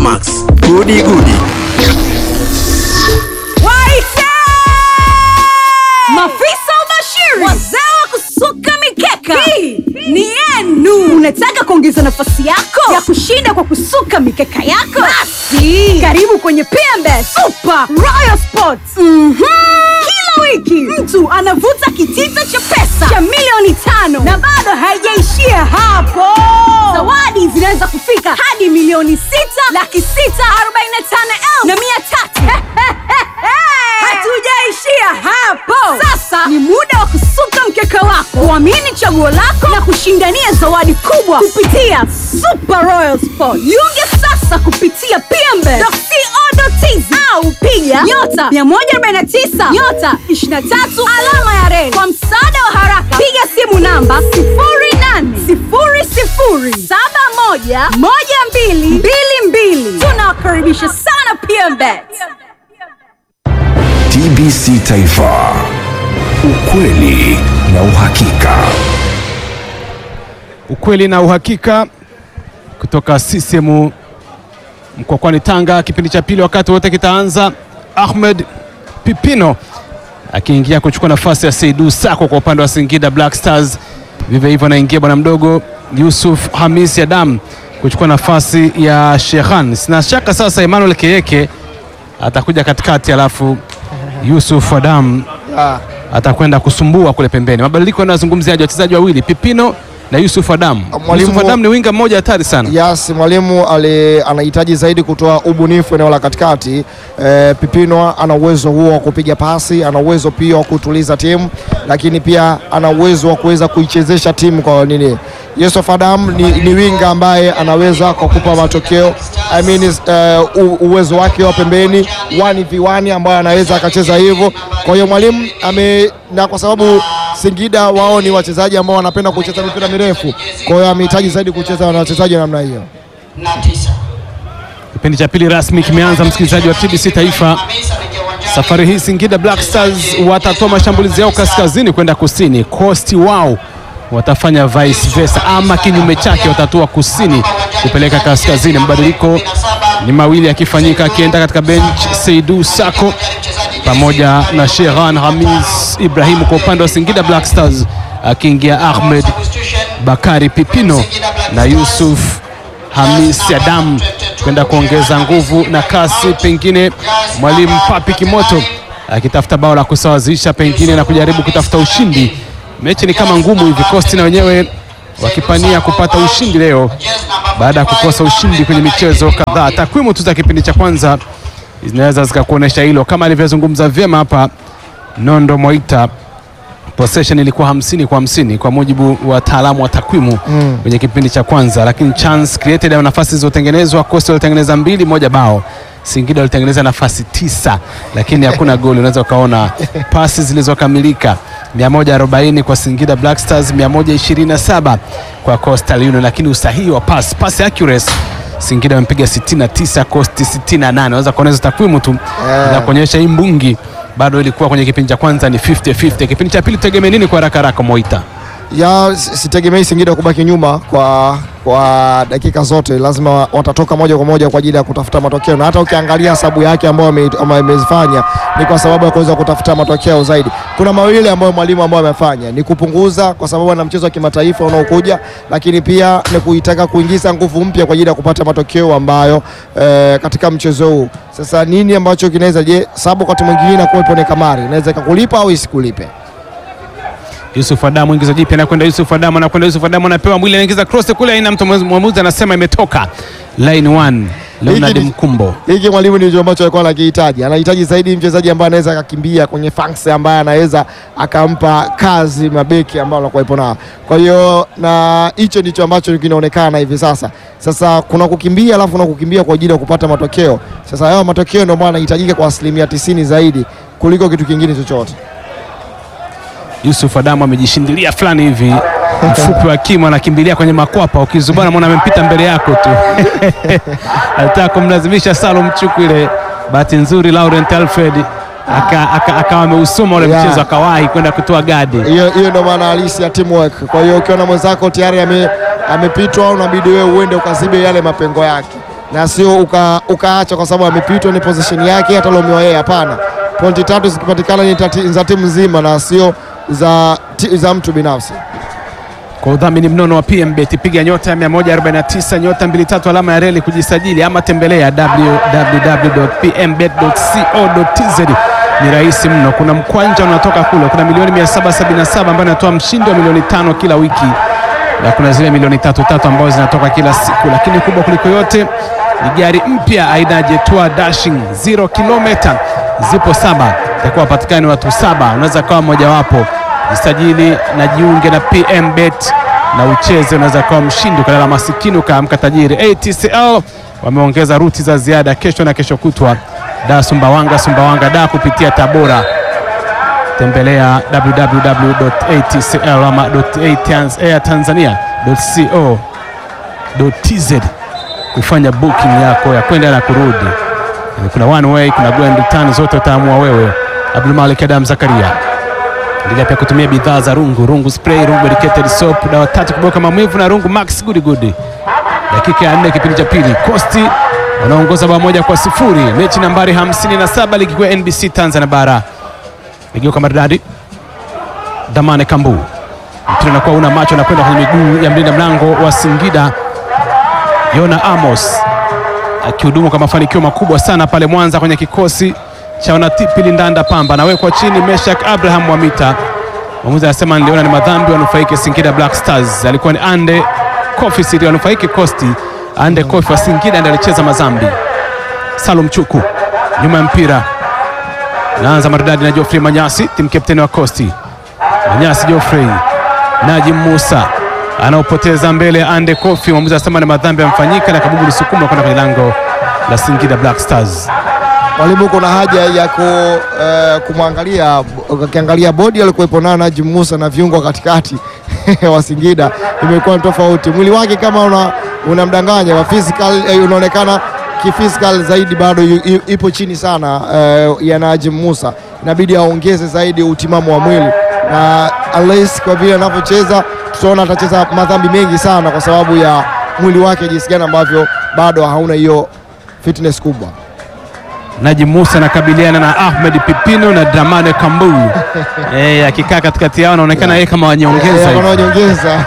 Max, gudi gudi. Waite! Mafisa ubashiri, wazee wa kusuka mikeka, hii ni yenu. Unataka kuongeza nafasi yako ya kushinda kwa kusuka mikeka yako? Basi karibu kwenye PMB Super Royal Sports. Mhm. Kila wiki mtu anavuta kitita cha pesa cha milioni tano na bado haijaishia hapo. Zawadi zinaweza kufika hadi milioni sita laki sita arobaini na tano elfu na mia tatu. Hatujaishia hapo. Sasa ni muda wa kusuka mkeka wako, kuamini chaguo lako na kushindania zawadi kubwa kupitia Super Royal Sport. Jiunge sasa kupitia pmbe.co.tz au piga nyota 149 nyota 23 alama ya reli. Kwa msaada wa haraka, piga simu namba 0800711222. Tunawakaribisha sana PMBet. TBC Taifa, ukweli na uhakika. ukweli na uhakika kutoka CCM mkokwani Tanga. Kipindi cha pili wakati wote kitaanza, Ahmed Pipino akiingia kuchukua nafasi ya Seidu Sako kwa upande wa Singida Black Stars. Vivyo hivyo anaingia bwana mdogo Yusuf Hamis Adam kuchukua nafasi ya Shekhan. Sina shaka sasa Emmanuel Keyeke atakuja katikati, alafu Yusuf Adam atakwenda kusumbua kule pembeni. Mabadiliko yanayozungumziaje? Wachezaji wawili Pipino na Yusuf Adam. Mwalimu- Yusuf Adam ni winga mmoja hatari sana. Yes, mwalimu ali- anahitaji zaidi kutoa ubunifu eneo la katikati. E, Pipino ana uwezo huo wa kupiga pasi, ana uwezo pia wa kutuliza timu, lakini pia ana uwezo wa kuweza kuichezesha timu kwa nini. Yusuf Adam ni, ni winga ambaye anaweza kwa kupa matokeo I mean, is, eh, u, uwezo wake wa pembeni 1v1 ambayo anaweza akacheza hivyo. Kwa hiyo mwalimu ame na kwa sababu Singida wao ni wachezaji ambao wanapenda kucheza mipira mirefu, kwa hiyo amehitaji zaidi kucheza na wachezaji wa namna hiyo. Kipindi cha pili rasmi kimeanza, msikilizaji wa TBC Taifa. Safari hii Singida Black Stars watatoa mashambulizi yao kaskazini kwenda kusini. Kosti wao watafanya vice versa, ama kinyume chake, watatoa kusini kupeleka kaskazini. Mabadiliko ni mawili yakifanyika, akienda katika bench Seidu Sako pamoja na Shehan Hamis Ibrahimu kwa upande wa Singida Black Stars, akiingia Ahmed Bakari Pipino na Yusuf Hamis Adam kwenda kuongeza nguvu na kasi, pengine mwalimu Papi Kimoto akitafuta bao la kusawazisha pengine na kujaribu kutafuta ushindi. Mechi ni kama ngumu hivi, Costi na wenyewe wakipania kupata ushindi leo baada ya kukosa ushindi kwenye michezo kadhaa. Takwimu tu za kipindi cha kwanza zinaweza zikakuonyesha hilo, kama alivyozungumza vyema hapa Nondo Moita possession ilikuwa hamsini kwa hamsini kwa mujibu wa wataalamu wa takwimu kwenye kipindi cha kwanza, lakini chance created au nafasi zilizotengenezwa, Coastal walitengeneza mbili, moja bao. Singida walitengeneza nafasi tisa, lakini hakuna goli. Unaweza ukaona pasi zilizokamilika 140 kwa Singida Black Stars, 127 kwa Coastal Union, lakini usahihi wa pass, pass accuracy Singida wamepiga 69, Coast 68. Unaweza kuona hizo takwimu tu za kuonyesha hii mbungi bado ilikuwa kwenye kipindi cha kwanza ni 50-50. Kipindi cha pili tutegemee nini kwa haraka haraka, Moita? ya si- sitegemei Singida kubaki nyuma kwa kwa dakika zote, lazima wa- watatoka moja kwa moja kwa ajili ya kutafuta matokeo, na hata ukiangalia hesabu yake ambayo ame- ama amezifanya ni kwa sababu ya kuweza kutafuta matokeo zaidi. Kuna mawili ambayo mwalimu ambayo amefanya ni kupunguza, kwa sababu ana mchezo wa kimataifa unaokuja, lakini pia ni kuitaka kuingiza nguvu mpya kwa ajili ya kupata matokeo ambayo eh, katika mchezo huu. Sasa nini ambacho kinaweza, je, sababu wakati mwingine inakuwa ipo ni kamari, inaweza ikakulipa au isikulipe. Yusuf Adamu ingiza jipya, anakwenda Yusuf Adamu, anakwenda Yusuf Adamu, anapewa mwili, anaingiza cross kule, aina mtu mwamuzi anasema imetoka line one. Leonard Hiki ni- Mkumbo hiki mwalimu ndicho ambacho alikuwa anakihitaji. Anahitaji zaidi mchezaji ambaye anaweza akakimbia kwenye fangs, ambaye anaweza akampa kazi mabeki ambao anakuwepo nao. Kwa hiyo na hicho ndicho ambacho kinaonekana hivi sasa. Sasa kuna kukimbia, alafu kuna kukimbia kwa ajili ya kupata matokeo. Sasa hayo matokeo ndio maana yanahitajika kwa asilimia tisini zaidi kuliko kitu kingine chochote. Yusuf Adamu amejishindilia fulani hivi mfupi wa kimo, anakimbilia kwenye makwapa, ukizubana mwana amempita mbele yako tu alitaka kumlazimisha Salum Chukwile. Bahati nzuri Laurent Alfred akawa aka, aka ameusoma ule Yeah. mchezo akawahi kwenda kutoa gadi. Hiyo hiyo ndio maana halisi ya teamwork. Kwa hiyo ukiona mwenzako tayari ame- amepitwa, unabidi wewe uende ukazibe yale mapengo yake. na sio uka, ukaacha kwa sababu amepitwa ni position yake atalaumiwa yeye. Hapana, pointi tatu zikipatikana ni tati- za timu nzima na sio za, ti- za mtu binafsi. Kwa udhamini mnono wa PMBet piga nyota ya 149 nyota 23 alama ya reli kujisajili, ama tembelea www.pmbet.co.tz. Ni rahisi mno. Kuna mkwanja unatoka kule, kuna milioni 777 ambayo inatoa mshindi wa milioni tano kila wiki, na kuna zile milioni tatu tatu ambazo zinatoka kila siku, lakini kubwa kuliko yote ni gari mpya aina ya Jetua Dashing 0 kilomita, zipo saba, itakuwa wapatikani watu saba, unaweza kawa mmojawapo. Jisajili na jiunge na PMBet na ucheze, unaweza kawa mshindi, ukalala masikini ukaamka tajiri. ATCL wameongeza ruti za ziada kesho na kesho kutwa, da Sumbawanga, Sumbawanga da kupitia Tabora. Tembelea www.atcl ama airtanzania.co.tz kufanya booking yako ya kwenda na kurudi. Kuna one way, kuna go and return, zote utaamua wewe. Abdulmalik Adam Zakaria endelea pia kutumia bidhaa za Rungu, Rungu spray, Rungu medicated soap, dawa tatu kuboka maumivu na Rungu Max Good Good. Dakika ya nne kipindi cha pili, Costi wanaongoza bao moja kwa sifuri, mechi nambari 57 ligi kuu ya NBC Tanzania bara. Igeuka maridadi, Damane Kambu, mpira unakuwa una macho, anakwenda kwenye miguu ya mlinda mlango wa Singida Yona Amos akihudumu kwa mafanikio makubwa sana pale Mwanza kwenye kikosi cha wanatipili Ndanda Pamba, anawekwa chini Meshak Abraham Mwamita. Mwamuzi anasema niliona ni madhambi wanufaike Singida Black Stars. Alikuwa ni Ande Kofi Siri wanufaike Kosti. Ande Kofi wa Singida ndiye alicheza mazambi. Salum Chuku nyuma ya mpira, naanza maridadi na Geoffrey Manyasi, timu kapteni wa Kosti. Manyasi Geoffrey, Najim Musa anaopoteza mbele ya Ande Kofi. Mwamuzi anasema ni madhambi yamefanyika na kabubu lisukuma kwenda kwenye lango la Singida Black Stars. Mwalimu, kuna haja ya ku, eh, kumwangalia ukiangalia bodi alikuwepo nayo Najim Musa na viungo katikati wa Singida imekuwa ni tofauti. Mwili wake kama una unamdanganya wa physical eh, unaonekana kiphysical zaidi bado yu- yu- ipo chini sana eh, ya Najim Musa, inabidi aongeze zaidi utimamu wa mwili na unless kwa vile anavyocheza tutaona atacheza madhambi mengi sana kwa sababu ya mwili wake jinsi gani ambavyo bado hauna hiyo fitness kubwa. Najim Musa anakabiliana na Ahmed Pipino na Dramane Kambu eh, akikaa katikati yao anaonekana yeye kama wanyongeza Eh, hivi. wanaonyongeza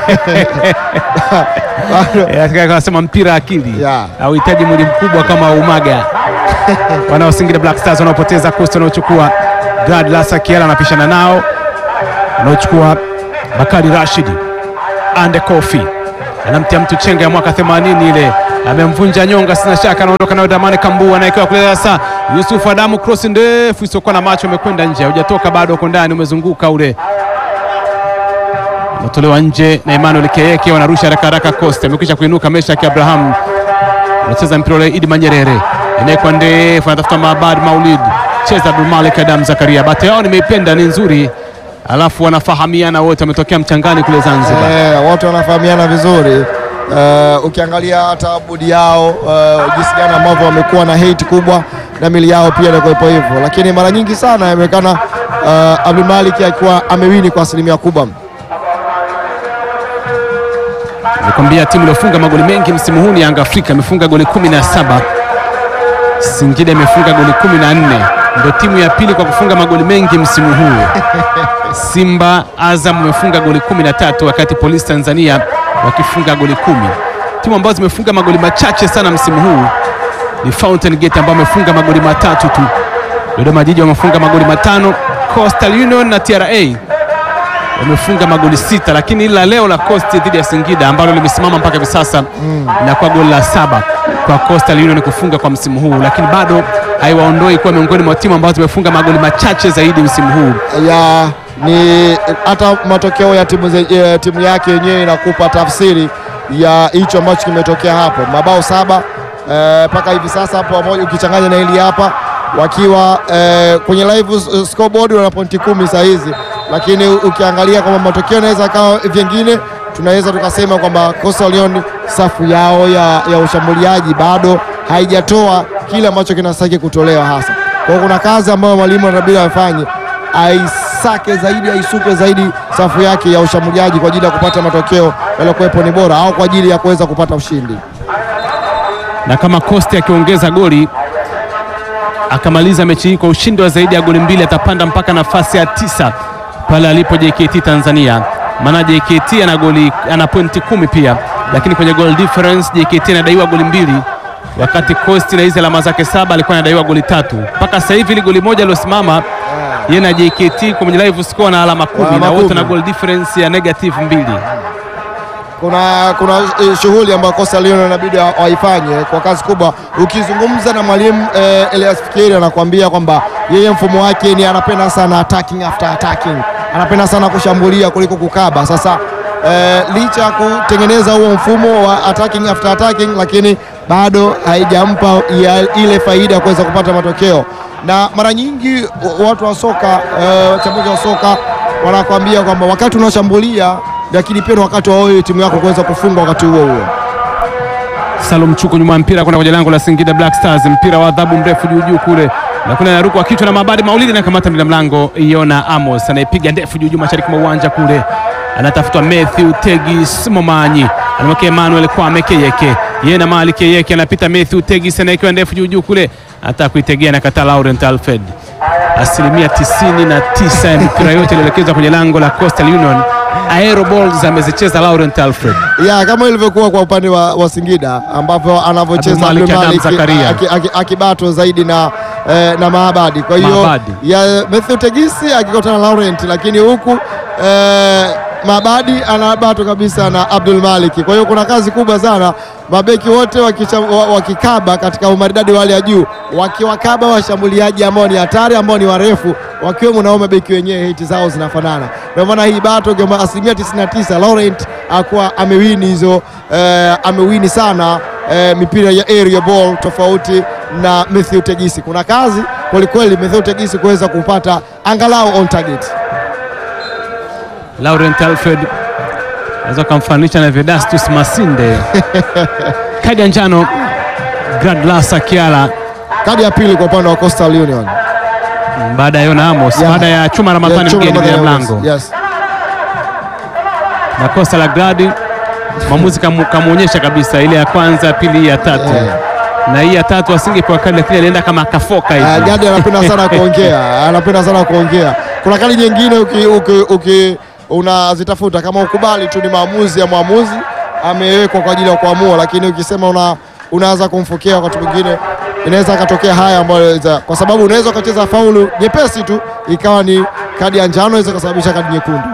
Bado- Eh, katika anasema mpira akili Yeah. hauhitaji mwili mkubwa kama umaga. Wanaosingira Black Stars wanaopoteza Coast wanaochukua Gad Lasa Kiela anapishana nao, wanaochukua Bakari Rashidi Ande Kofi anamtia mtu chenga ya mwaka 80 ile amemvunja nyonga, sina shaka anaondoka nayo Damani Kambu anaekewa kule sasa. Yusuf Adamu cross ndefu isiokuwa na macho, umekwenda nje, hujatoka bado, uko ndani, umezunguka ule unatolewa nje na Emmanuel Keyeke, wanarusha haraka haraka. Costa amekwisha kuinuka, Meshaki Abraham anacheza mpira ule, Idi Manyerere inawekwa ndefu, anatafuta Maabad Maulid, cheza Abdulmalik Adam Zakaria. Bate yao nimeipenda, ni nzuri, alafu wanafahamiana wote, wametokea mchangani kule Zanzibar. Eh, watu wanafahamiana vizuri. Eh, ukiangalia hata bodi yao eh, jinsi gani ambavyo wamekuwa na hate kubwa na mili yao pia inakuwepo hivyo, lakini mara nyingi sana inaonekana uh, Abdulmalik akiwa amewini kwa asilimia kubwa. Nikwambia timu iliyofunga magoli mengi msimu huu ni Yanga Afrika, imefunga goli 17. Singida imefunga goli 14, ndio timu ya pili kwa kufunga magoli mengi msimu huu. Simba, Azam wamefunga goli 13, wakati Polisi Tanzania wakifunga goli kumi. Timu ambazo zimefunga magoli machache sana msimu huu ni Fountain Gate ambao wamefunga magoli matatu tu. Dodoma Jiji wamefunga magoli matano, Coastal Union na TRA wamefunga magoli sita, lakini ila leo la Coast dhidi ya Singida ambalo limesimama mpaka hivi sasa inakuwa goli la saba kwa Coastal Union kufunga kwa msimu huu, lakini bado haiwaondoi kuwa miongoni mwa timu ambazo zimefunga magoli machache zaidi msimu huu. ya ni hata matokeo ya timu, ze- ya timu yake yenyewe inakupa tafsiri ya hicho ambacho kimetokea hapo, mabao saba mpaka hivi sasa hapo, pamoja ukichanganya na hili hapa wakiwa eh, kwenye live s- scoreboard wana pointi kumi saa hizi, lakini ukiangalia kwamba matokeo yanaweza kawa vingine, tunaweza tukasema kwamba Coastal Union safu yao ya, ya ushambuliaji bado haijatoa kile ambacho kinastahili kutolewa hasa. Kwa hiyo kuna kazi ambayo mwalimu anabidi afanye aisake zaidi aisuke zaidi safu yake ya ushambuliaji kwa ajili ya kupata matokeo yaliyokuwepo ni bora au kwa ajili ya kuweza kupata ushindi. na kama Costi akiongeza goli akamaliza mechi hii kwa ushindi wa zaidi ya goli mbili atapanda mpaka nafasi ya tisa pale alipo JKT Tanzania. Maana JKT ana goli ana pointi kumi pia, lakini kwenye goal difference JKT anadaiwa goli mbili, wakati Costi na hizi alama zake saba alikuwa anadaiwa goli tatu. Mpaka sasa hivi ile goli moja aliosimama yeye na JKT kwenye live score na alama kumi Alama na wote kumi. na goal difference ya negative mbili. kuna kuna eh, shughuli ambayo Coastal Union inabidi wa- waifanye kwa kazi kubwa. Ukizungumza na mwalimu eh, Elias Fikiri anakuambia kwamba yeye mfumo wake ni anapenda sana attacking after attacking, anapenda sana kushambulia kuliko kukaba. Sasa eh, licha ya kutengeneza huo mfumo wa attacking after attacking, lakini bado haijampa ya- ile faida ya kuweza kupata matokeo, na mara nyingi wa- watu wa soka eh, wachambuzi wa soka wanakuambia kwamba wakati unaoshambulia lakini pia ni wakati wa wewe timu yako kuweza kufunga wakati huo huo. Salum Chuku nyuma ya mpira kwenda kwenye lango la Singida Black Stars, mpira wa adhabu mrefu juu juu kule na kuna naruka kichwa na Mabadi Maulidi na kamata mlinda mlango Iona Amos anaipiga ndefu juu juu mashariki mwa uwanja kule, anatafutwa Matthew Tegis Momanyi, anamwekea Emmanuel Kwame Keyeke, yeye na Mali Keyeke anapita Matthew Tegis anaekewa ndefu juu juu kule, hata kuitegea na kata Laurent Alfred. Asilimia tisini na tisa ya mipira yote ilielekezwa kwenye lango la Coastal Union. Aero balls amezicheza Laurent Alfred. Ya kama ilivyokuwa kwa upande wa, wa Singida ambapo anavyocheza Abdulmalik Adam Abdulmalik Zakaria. aki- aki- akibato zaidi na eh, na Maabadi. Kwa hiyo Maabadi. ya Matthew Tegisi akikutana na Laurent, lakini huku eh, Maabadi anabato kabisa na Abdul Malik. Kwa hiyo kuna kazi kubwa sana, mabeki wote wakicha- wa- wakikaba katika umaridadi wa hali ya juu, wakiwakaba washambuliaji ambao ni hatari, ambao ni warefu, wakiwemo nao mabeki wenyewe, hiti zao zinafanana. Ndio maana hii bato kwa asilimia 99 Laurent akuwa amewini hizo eh, amewini sana eh, mipira ya area ball tofauti na Matthew Tegisi. Kuna kazi kwelikweli Matthew Tegisi kuweza kupata angalau on target. Laurent Alfred naweza ukamfananisha na Vedastus Masinde. Kadi ya njano Gradlasa Kiala Kadi ya pili kwa upande wa Coastal Union. baada ya Yona Amos, Yeah. baada ya Chuma Ramadhani Yeah, Chuma mgeni mbele ya Ramadhani, mlango Yes. na kosa la Gradi, mwamuzi kamu- kamwonyesha kabisa ile ya kwanza, ya pili, hii ya tatu Yeah. na hii ya tatu asingepewa kadi, lakini alienda kama akafoka Uh, hivi. Gadi anapenda sana kuongea, anapenda sana kuongea. Kuna kadi nyingine uki, uki, uki unazitafuta kama ukubali tu ni maamuzi ya mwamuzi amewekwa kwa ajili ya kuamua, lakini ukisema una unaanza kumfokea wakati mwingine inaweza akatokea haya ambayo za- kwa sababu unaweza ukacheza faulu nyepesi tu ikawa ni kadi ya njano, inaweza kusababisha kadi nyekundu.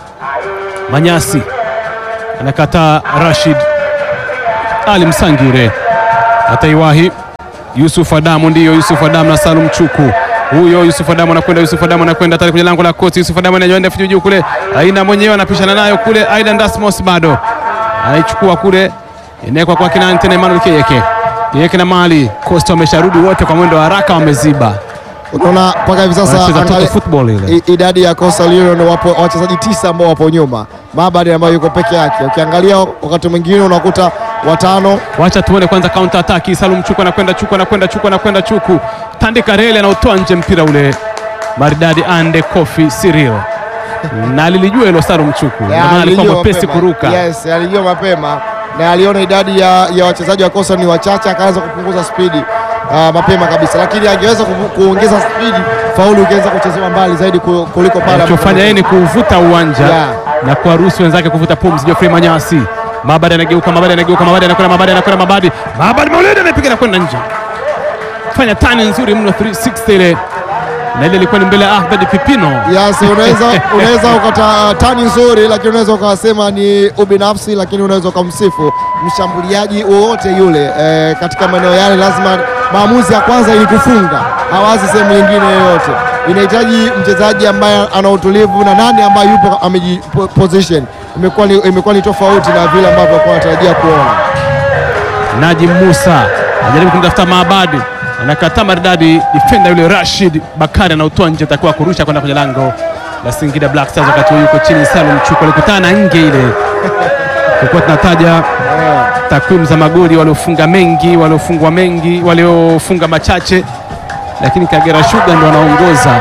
Manyasi anakataa Rashid Ali Msangire ataiwahi Yusuf Adamu, ndiyo Yusuf Adamu na Salum Chuku. Huyo Yusuf Adamu anakwenda, Yusuf Adamu anakwenda tayari kwenye lango la kosi. Yusuf Adamu ananyoa ndefu juu kule, aina mwenyewe anapishana nayo kule. Aidan Dasmos bado anaichukua kule, inawekwa kwa Kinani tena, Emmanuel Keyeke. Keyeke na Mali Costa wamesharudi wote kwa mwendo wa haraka, wameziba Unaona mpaka hivi sasa wanacheza toto angali- football ile. I- idadi ya Coastal Union wapo wachezaji tisa ambao wapo nyuma, Mabadi ambayo yuko peke yake. Ukiangalia wakati mwingine unakuta watano Wacha tuone kwanza counter attack. Salum Chuku anakwenda Chuku anakwenda Chuku anakwenda Chuku, Tandika Rele anautoa nje mpira ule maridadi, ande Kofi Cyril na alilijua hilo Salum Chuku, ndio Ya, maana alikuwa alijua mwepesi mapema. kuruka. Yes, alijua mapema na aliona idadi ya, ya wachezaji wa Coastal ni wachache, akaanza kupunguza spidi ah, mapema kabisa, lakini angeweza ku- kuongeza spidi, faulu ingeweza kuchezewa mbali zaidi ku- kuliko pale Alichofanya yeye ni kuuvuta uwanja Yeah. na kuwaruhusu wenzake kuvuta pumzi. Geoffrey Manyasi, Mabadi anageuka, Mabadi anageuka, Mabadi anakwenda, Mabadi anakwenda, Mabadi Mabadi Maulidi anapiga na kwenda nje, fanya tani nzuri mno 360 ile, na ile ilikuwa ni mbele ya Ahmed Pipino. Yes, unaweza unaweza ukata tani nzuri, lakini unaweza ukasema ni ubinafsi, lakini unaweza ukamsifu mshambuliaji wowote yule eh, katika maeneo yale. Lazima maamuzi ya kwanza ili kufunga, hawazi sehemu nyingine yoyote. Inahitaji mchezaji ambaye ana utulivu na nani ambaye yupo ameji po- position. Imekuwa ni, imekuwa ni tofauti na vile ambavyo alikuwa anatarajia kuona. Najim Musa anajaribu kumtafuta Maabadi, anakataa maridadi. Defender yule Rashid Bakari anautoa nje, atakuwa kurusha kwenda kwenye lango la Singida Black Stars. Wakati huo yuko chini, Salum Chuku alikutana na nge ile. Tulikuwa tunataja takwimu za magoli waliofunga mengi, waliofungwa mengi, waliofunga machache, lakini Kagera Sugar ndo wanaongoza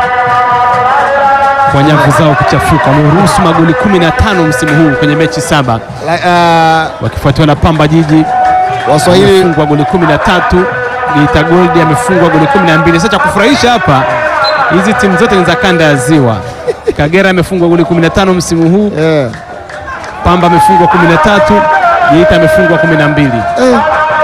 kwa nyavu zao kuchafuka. Wameruhusu magoli 15 msimu huu kwenye mechi saba La- ah, wakifuatiwa na Pamba Jiji Waswahili amefungwa goli 13, Geita Gold amefungwa goli 12. Sasa cha kufurahisha hapa, hizi timu zote ni za kanda ya Ziwa. Kagera amefungwa goli 15 msimu huu, eh, Pamba amefungwa 13, Geita amefungwa 12. eh.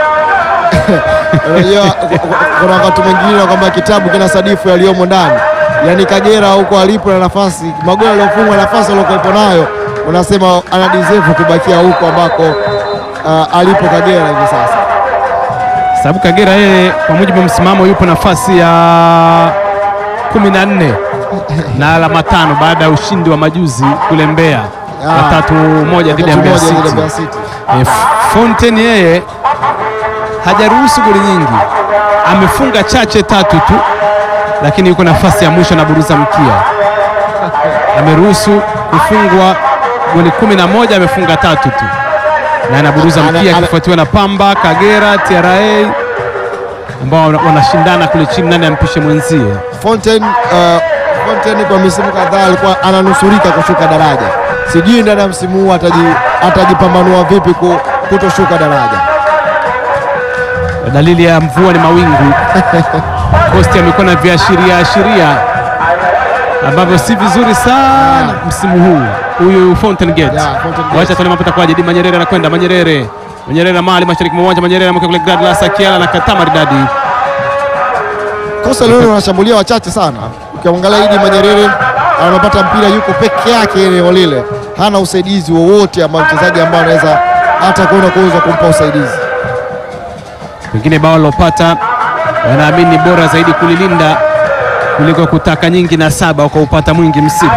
Unajua ku- ku- kuna wakati mwingine kwamba kitabu kina sadifu yaliyomo ndani, yaani Kagera huko alipo na nafasi magoli aliyofungwa nafasi aliyokuwepo nayo, unasema ana deserve kubakia huko ambako ah, alipo Kagera hivi sasa. sababu Kagera yeye kwa mujibu wa msimamo yupo nafasi ya 14 na alama tano baada ya ushindi wa majuzi kule Mbeya Ah. wa tatu moja dhidi ya Tatu Mbeya moja dhidi ya City. Mbeya City. E, Fontaine yeye hajaruhusu goli nyingi, amefunga chache tatu tu, lakini yuko nafasi ya mwisho na buruza mkia. Ameruhusu kufungwa goli kumi na moja, amefunga tatu tu na anaburuza Ana- mkia, ana- akifuatiwa na Pamba, Kagera, TRA ambao wana- wanashindana kule chini, nani ampishe mwenzie. Fontaine, uh, Fontaine kwa misimu kadhaa alikuwa ananusurika kushuka daraja. Sijui ndani ya msimu huu ataji- atajipambanua vipi ku- kutoshuka daraja. Dalili ya mvua ni mawingu. Costi amekuwa na viashiria ashiria ambavyo si vizuri sana msimu huu. Huyu Fountain Gate, Yeah, Fountain Gate. wacha tuone mambo itakuwaje. Di Manyerere anakwenda Manyerere, Manyerere mali mashariki mwa uwanja, Manyerere ameweka kule Gladlas Akiala na kata maridadi. Kosa leo wanashambulia wachache sana. Ukiangalia Idi Manyerere anapata mpira yuko peke yake eneo lile, hana usaidizi wowote ambao mchezaji ambaye anaweza hata kuona kuweza kumpa usaidizi. Pengine bao lilopata wanaamini ni bora zaidi kulilinda kuliko kutaka nyingi na saba ukaupata mwingi msiba.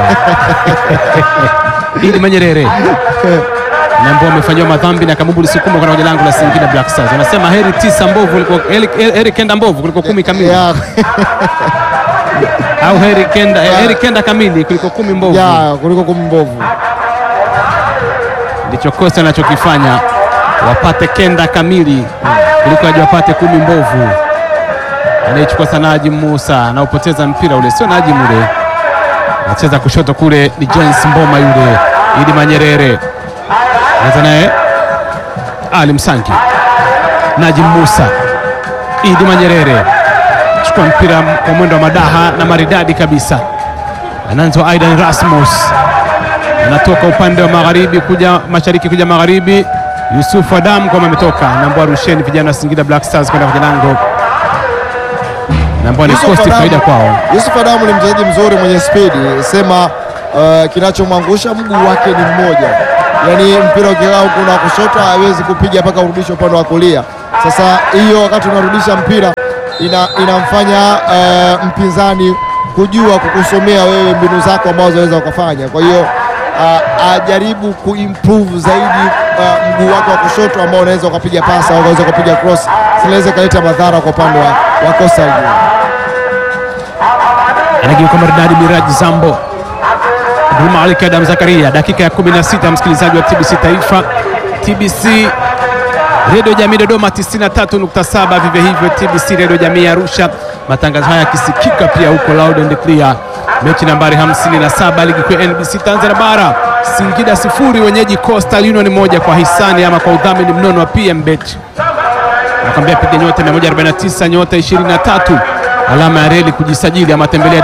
Idi Manyerere na ambao wamefanyiwa madhambi na Kamubu Lisukuma kwa lango la Singida Black Stars. Wanasema heri tisa mbovu kuliko heri, heri kenda mbovu kuliko kumi kamili Ya, au heri kenda, heri kenda kamili kuliko kumi mbovu. ya kuliko kumi mbovu. Ndicho kosa anachokifanya, wapate kenda kamili kuliko aje wapate kumi mbovu. Anaichukua sana Najim Musa, anaupoteza mpira ule, sio Najim ule, anacheza kushoto kule, ni James Mboma yule. Idi Manyerere anza naye Ali Msangi, Najim Musa, Idi Manyerere chukua mpira kwa mwendo wa madaha na maridadi kabisa, anaanza Aidan Rasmus anatoka upande wa magharibi kuja mashariki kuja magharibi. Yusuf Adam kama ametoka nambwa, rusheni vijana wa Singida Black Stars kwenda kwenye lango, nambwa ni Yusuf kosti Adamu- faida kwao. Yusuf Adamu ni mchezaji mzuri mwenye spidi, sema uh, kinachomwangusha mguu wake ni mmoja, yaani mpira ukikaa huku na kushoto hawezi kupiga mpaka urudishe upande wa kulia. Sasa hiyo wakati unarudisha mpira ina, inamfanya uh, mpinzani kujua kukusomea wewe mbinu zako ambazo unaweza ukafanya. Kwa hiyo uh, ajaribu kuimprove zaidi uh, mguu wake wa kushoto ambao unaweza ukapiga pasi au unaweza ukapiga cross, zinaweza ikaleta madhara kwa upande wa, wa Coastal Union. Anageuka maridadi Miraji Zambo, Abdulmalik Adam Zakaria, dakika ya 16, msikilizaji wa TBC Taifa, TBC Redio Jamii Dodoma 93.7, vivyo hivyo TBC Redio Jamii Arusha, matangazo haya yakisikika pia huko loud and clear. Mechi nambari 57 ligi kuu ya NBC Tanzania Bara, Singida sifuri wenyeji Coastal Union moja kwa hisani ama kwa udhamini mnono wa PM Bet. Nakwambia piga nyota 149 nyota 23 alama ya reli kujisajili, ama tembelea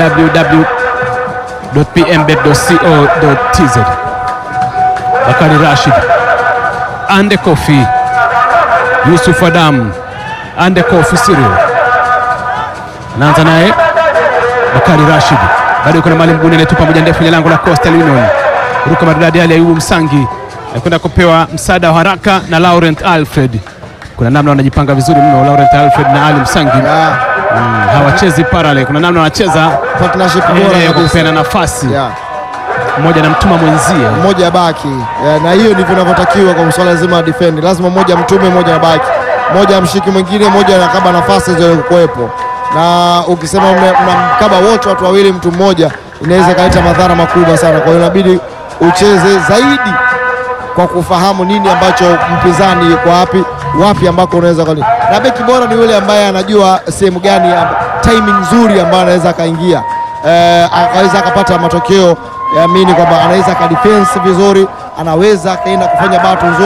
www.pmbet.co.tz. Bakari Rashid, Ande Kofi, Yusuf Adam, Ande Kofi Cyril anaanza naye Bakari Rashid, bado yuko na mali mguni, anaitupa moja ndefu kwenye lango la Coastal Union. Ruka maridadi Ali Ayubu Msangi anakwenda kupewa msaada wa haraka na Laurent Alfred. Kuna namna wanajipanga vizuri mno Laurent Alfred na Ali Msangi. Yeah. Mm, hawachezi parallel, kuna namna wanacheza partnership eh, bora kwa kabisa. kupeana nafasi, Yeah. mmoja anamtuma mwenzie. Mmoja baki yeah, na hiyo ndivyo inavyotakiwa kwa masuala zima ya defend. Lazima mmoja mtume, mmoja baki, mmoja amshiki mwingine, mmoja anakaba nafasi zote kuwepo. Na ukisema mna- mnamkaba wote watu wawili, mtu mmoja, inaweza ikaleta madhara makubwa sana. Kwa hiyo inabidi ucheze zaidi kwa kufahamu nini ambacho mpinzani yuko wapi wapi ambako unaweza kali. Na beki bora ni yule ambaye anajua sehemu gani ya timing nzuri ambayo anaweza akaingia eh, akaweza akapata matokeo yaamini kwamba anaweza akadefense vizuri, anaweza akaenda kufanya batu nzuri,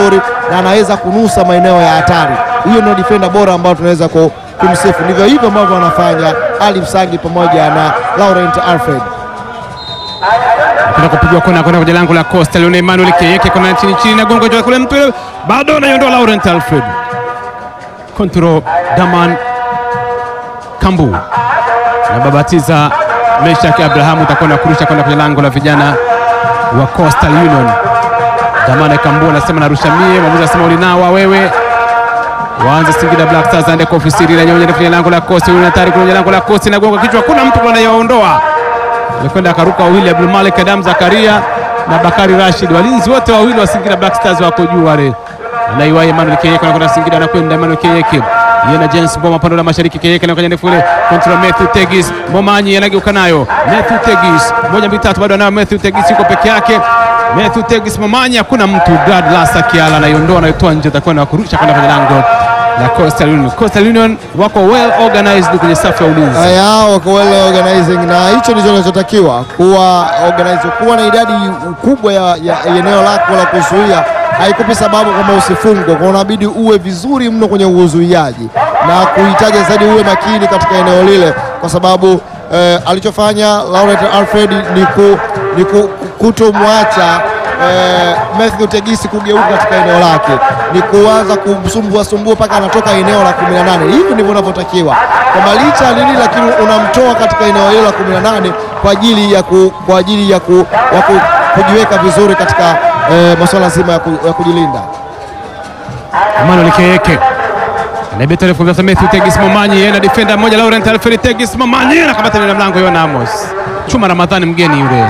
na anaweza kunusa maeneo ya hatari. Huyo ndio defender bora ambao tunaweza ku- kumsifu. Ndivyo hivyo ambavyo wanafanya Ali Msangi pamoja na Laurent Alfred. Kwenda kupigwa kona kwenda kwenye lango la Costa Leone Emmanuel Keyeke kona chini chini na gongo juu kule mpira bado anaiondoa Laurent Alfred. Control Daman Kambu na babatiza Meshak Abrahamu utakwenda kurusha kwenda kwenye lango la vijana wa Coastal Union. Daman Kambu anasema narusha mie, mwamuzi anasema ulinawa wewe. Waanze Singida Black Stars aende kwa ofisi ile nyonya kwenye lango la Coastal Union hatari kwenye lango la Coastal na gonga kichwa, kuna mtu anayeondoa amekwenda akaruka wawili, Abdul Malik Adam Zakaria na Bakari Rashid, walinzi wote wawili wa Singida Black Stars wako juu wale. Anaiwa Emmanuel Keyeke anakwenda Singida, anakwenda Emmanuel Keyeke yeye na James Mboma pande la mashariki, Keyeke anakwenda ndefu ile kontra Matthew Tegis, Momanyi anageuka nayo Matthew Tegis, moja mbili tatu, bado anayo Matthew Tegis, yuko peke yake Matthew Tegis, Momanyi hakuna mtu, Brad Lasa Kiala anaiondoa, anaitoa nje, atakuwa na kurusha kwenda kwenye lango la Coastal Union. Coastal Union wako well organized kwenye safu ya ulinzi. Haya, wako well organizing na hicho ndicho kinachotakiwa kuwa organize, kuwa na idadi kubwa ya, ya eneo lako la kuzuia haikupi sababu kwamba usifungwe, kwa unabidi uwe vizuri mno kwenye uzuiaji na kuhitaji zaidi uwe makini katika eneo lile, kwa sababu eh, alichofanya Laurent Alfred ni, ku, ni ku, kutomwacha eh, Matthew Tegisi kugeuka katika eneo lake, ni kuanza kumsumbua sumbua mpaka anatoka eneo la 18. Hivi ndivyo unavyotakiwa kwamba licha ya nini, lakini unamtoa katika eneo hilo la 18 kwa ajili ya, ku, kwa ajili ya, ku, ya ku, kujiweka vizuri katika eh, masuala zima ya, ku, ya kujilinda. Emmanuel Keyeke anabeta refu sasa, Matthew Tegis Momanyi yeye na defender mmoja Laurent Alfred Tegis Momanyi anakamata ile mlango Yona Amos Chuma Ramadhani mgeni yule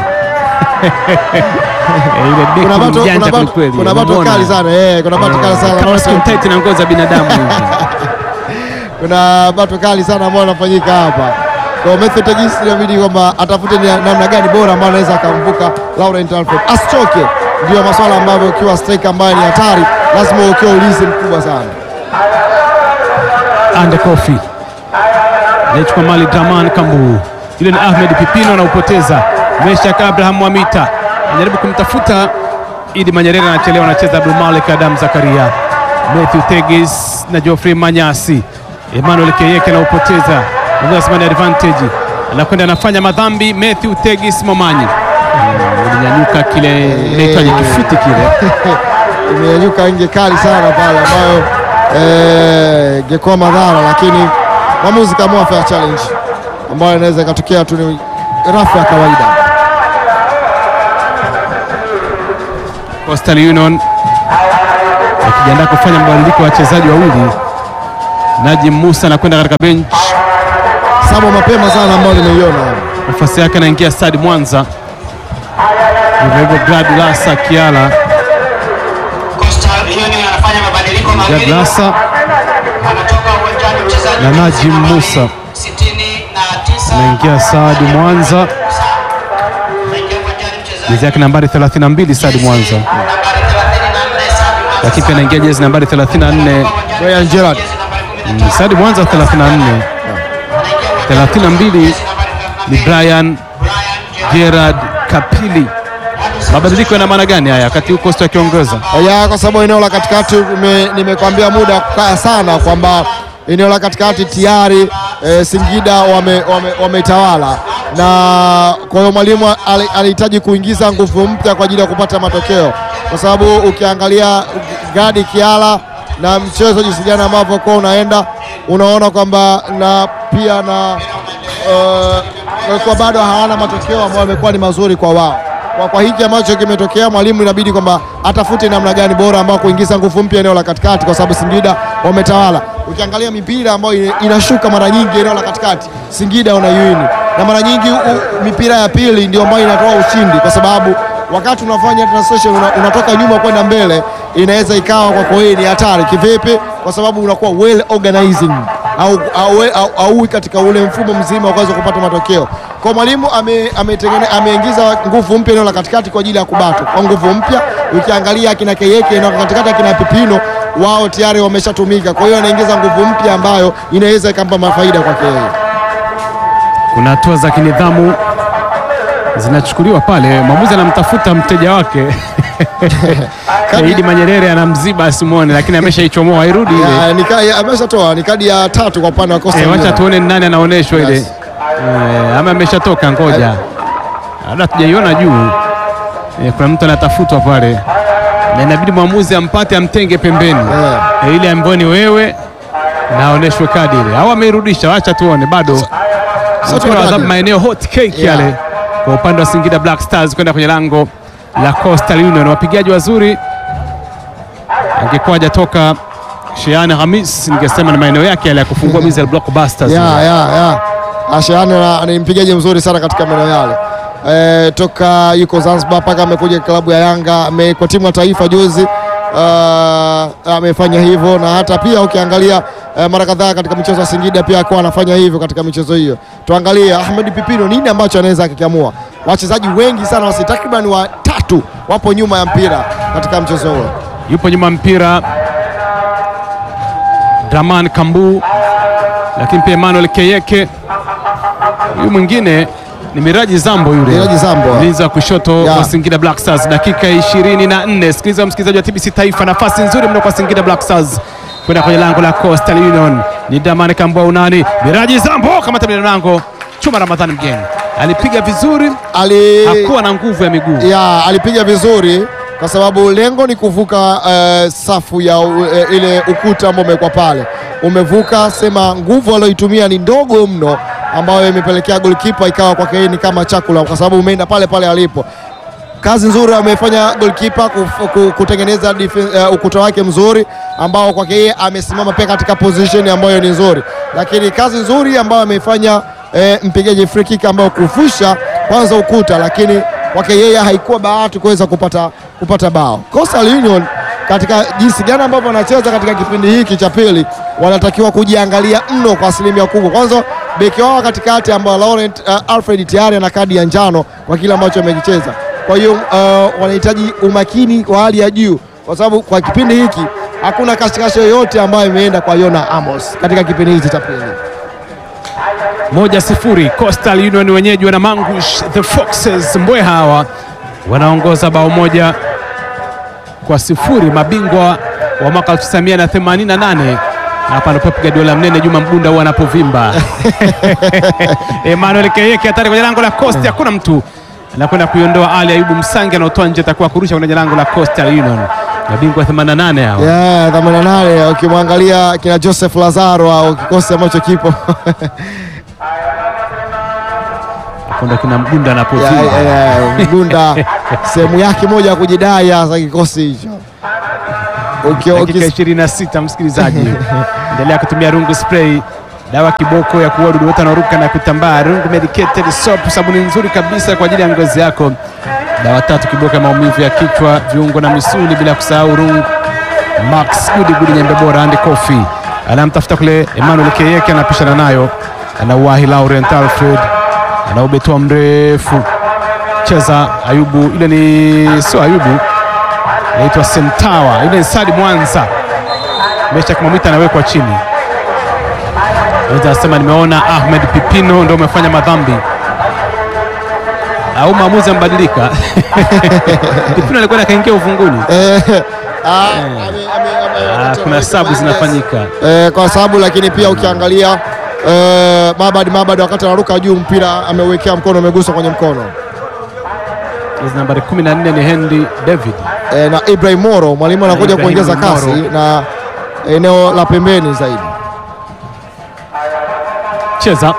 Eh, yule beki Kuna ni bato, mjanja kuna bato, kwelikweli. kuna bato Unamuona? kali sana eh, kuna bato kali sana kama skin tight na ngozi za binadamu hivi. kuna bato kali sana ambayo anafanyika hapa. Kwa Matthew Tegis inabidi kwamba atafute ni namna gani bora ambayo anaweza akamvuka Laurent Alfred, asichoke. Ndio masuala ambayo ukiwa striker ambaye ni hatari, lazima ukiwa ulinzi mkubwa sana. Ande Kofi anaichukua mali Draman Kambu, yule ni Ahmed Pipino anaupoteza. Meshak Abraham Mwamita anajaribu kumtafuta Idi Manyerere, anachelewa, anacheza Abdul Malik Adam Zakaria, Matthew Tegis na Geoffrey Manyasi. Emmanuel Keyeke anaupoteza, anasema ni advantage, anakwenda anafanya madhambi. Matthew Tegis Momanyi Mm, ilinyanyuka kile inaitwaje, kifuti kile Imenyanyuka nge kali sana pale ambayo eh, ingekuwa madhara, lakini mwamuzi kaamua fair challenge ambayo inaweza ikatokea tu ni rafu ya kawaida. Coastal Union wakijiandaa kufanya mabadiliko ya wachezaji wawili. Najim Musa anakwenda katika bench, Sabo mapema sana ambayo nimeiona hapa. nafasi yake anaingia Stadi Mwanza, hivyo hivyo Glad Lasa Kiala. Coastal Union anafanya mabadiliko Glad mawili. Lasa Anatoka uwanjani mchezaji na Najim nambari Musa. 69 anaingia Saadi Mwanza, Anaingia uwanjani mchezaji jezi yake nambari 32 Saadi Mwanza, nambari 34 Sabi Mwanza. lakini pia anaingia jezi nambari 34 Brian Gerard. Jezi nambari 14 mm, Saadi Mwanza 34, 32 ni Brian Brian Gerard Kapili. Mabadiliko yana maana gani haya wakati huu Coastal akiongoza? ya kwa sababu eneo la katikati nime- nimekwambia muda wa kukaa sana kwamba eneo la katikati tayari e, Singida wametawala wame, wametawala. na kwa hiyo mwalimu ali- alihitaji kuingiza nguvu mpya kwa ajili ya kupata matokeo, kwa sababu ukiangalia Gadi Kiala na mchezo jinsi gani ambavyo kwa unaenda unaona kwamba na pia na uh, walikuwa bado hawana matokeo ambayo yamekuwa ni mazuri kwa wao. Kwa, kwa hiki ambacho kimetokea, mwalimu inabidi kwamba atafute namna gani bora ambao kuingiza nguvu mpya eneo la katikati, kwa sababu Singida wametawala. Ukiangalia mipira ambayo ina- inashuka mara nyingi eneo la katikati, Singida wanaiwini, na mara nyingi u, mipira ya pili ndio ambayo inatoa ushindi, kwa sababu wakati unafanya transition una, unatoka nyuma kwenda mbele, inaweza ikawa kwako wewe ni hatari. Kivipi? Kwa sababu unakuwa well organizing au, au, au, au katika ule mfumo mzima wa kuweza kupata matokeo. Kwa mwalimu ame, ametengene- ameingiza nguvu mpya eneo la katikati kwa ajili ya kubatu kwa nguvu mpya. Ukiangalia akina Keyeke eneo la katikati, akina Pipino wao tayari wameshatumika, kwa hiyo anaingiza nguvu mpya ambayo inaweza ikampa mafaida kwake yeye. Kuna hatua za kinidhamu zinachukuliwa pale, mwamuzi anamtafuta mteja wake Kadi- Idi Manyerere anamziba asimwone, lakini ameshaichomoa irudi ile. Ya, ni ka- ya, ameshatoa ni kadi ya tatu kwa upande wa Coastal Eh, wacha Union. tuone ni nani anaonyeshwa ile. Yes. Eh, ama ameshatoka, ngoja labda tujaiona juu. Eh, kuna mtu anatafutwa pale na inabidi mwamuzi ampate amtenge pembeni Eh. Eh, ile ambayo ni wewe na aonyeshwe kadi ile, au ameirudisha. Wacha tuone bado Sasa mpira wa adhabu kadi. maeneo hot cake Yeah. yale kwa upande wa Singida Black Stars kwenda kwenye lango la Coastal Union. Wapigaji wazuri, angekuwa hajatoka Shehan Hamis, ningesema ni maeneo yake yale ya kufungua Mizal Blockbusters. ya ya ya Asheani ana- ni mpigaji mzuri sana katika maeneo yale e, toka yuko Zanzibar mpaka amekuja klabu ya Yanga ame, kwa timu ya taifa juzi uh, amefanya hivyo na hata pia ukiangalia uh, mara kadhaa katika michezo ya Singida pia akawa anafanya hivyo katika michezo hiyo. Tuangalie Ahmed Pipino nini ambacho anaweza akikiamua. Wachezaji wengi sana wasi takriban watatu wapo nyuma ya mpira katika mchezo huo. yupo nyuma mpira Draman Kambu, lakini pia Emmanuel Keyeke. Huyu mwingine ni Miraji Zambo, yule Miraji Zambo. mlinzi wa kushoto Ya. wa Singida Black Stars. Dakika 24, sikiliza msikilizaji wa TBC Taifa, nafasi nzuri mno kwa Singida Black Stars kwenda kwenye lango la Coastal Union. Ni Draman Kambu au nani? Miraji Zambo kama tabia lango. Chuma Ramadhani mgeni alipiga vizuri, Ali hakuwa na nguvu ya miguu. ya alipiga vizuri kwa sababu lengo ni kuvuka eh, safu ya u- eh, ile ukuta ambao umekuwa pale, umevuka. Sema nguvu aliyoitumia ni ndogo mno, ambayo imepelekea golikipa ikawa kwake yeye ni kama chakula, kwa sababu umeenda pale pale alipo. Kazi nzuri amefanya goalkeeper kuf- ku- kutengeneza dife- eh, ukuta wake mzuri ambao kwake yeye amesimama pia katika position ambayo ni nzuri, lakini kazi nzuri ambayo ameifanya eh, mpigaji free kick ambao kuvusha kwanza ukuta, lakini kwake yeye haikuwa bahati kuweza kupata, kupata bao. Coastal Union katika jinsi gani ambavyo wanacheza katika kipindi hiki cha pili wanatakiwa kujiangalia mno kwa asilimia kubwa. Kwanza beki wao wa katikati ambao Laurent uh, Alfred tayari ana kadi ya njano kwa kile ambacho amekicheza. Kwa hiyo uh, wanahitaji umakini wa hali ya juu, kwa sababu kwa kipindi hiki hakuna kashikasho yoyote ambayo imeenda kwa Yona Amos katika kipindi hiki cha pili. moja sifuri Coastal Union wenyeji wana Mangush the Foxes Mbwe hawa wanaongoza bao moja kwa sifuri, mabingwa wa mwaka 1988 hapa ndipo piga dola mnene Juma Mgunda huwa anapovimba. Emmanuel Keyeke hatari kwenye lango la Coast, hakuna mtu anakwenda kuiondoa. Ali Ayubu Msangi anaotoa nje, atakuwa kurusha kwenye lango la Coastal Union, mabingwa 88 hao. Yeah, 88 ukimwangalia kina Joseph Lazaro au kikosi ambacho kipo Hapo ndo kina Mgunda Ya, anapovimba. ya, ya, Mgunda sehemu yake moja ya kujidai hasa kikosi hicho. Uki- dakika ukis- 26 msikilizaji, endelea kutumia rungu spray, dawa kiboko ya kuua wadudu wote wanaoruka na kutambaa. Rungu medicated soap, sabuni nzuri kabisa kwa ajili ya ngozi yako. Dawa tatu kiboko ya maumivu ya kichwa, viungo na misuli, bila kusahau rungu Max Gudi Gudi nyembe bora and coffee. Anamtafuta kule Emmanuel Keyeke, anapishana nayo, anauwahi Laurent Alfred, anaubetoa mrefu, cheza Ayubu, ile ni sio Ayubu naitwa Sentawa, ile ni Sadi Mwanza. Mesha Mwamita anawekwa chini, anasema nimeona Ahmed Pipino ndio umefanya madhambi au maamuzi yamebadilika. Pipino alikuwa akaingia ufunguni. Eh, ah, ame- ame- ame- Ah, kuna sabu zinafanyika. eh, kwa sababu lakini pia ukiangalia eh, Mabad Mabad wakati anaruka juu mpira ameuwekea mkono umegusa kwenye mkono Jezi nambari 14 ni Henry David. eh, na Ibrahim Moro mwalimu anakuja Ibrahim kuongeza kasi Moro. na eneo la pembeni zaidi. Cheza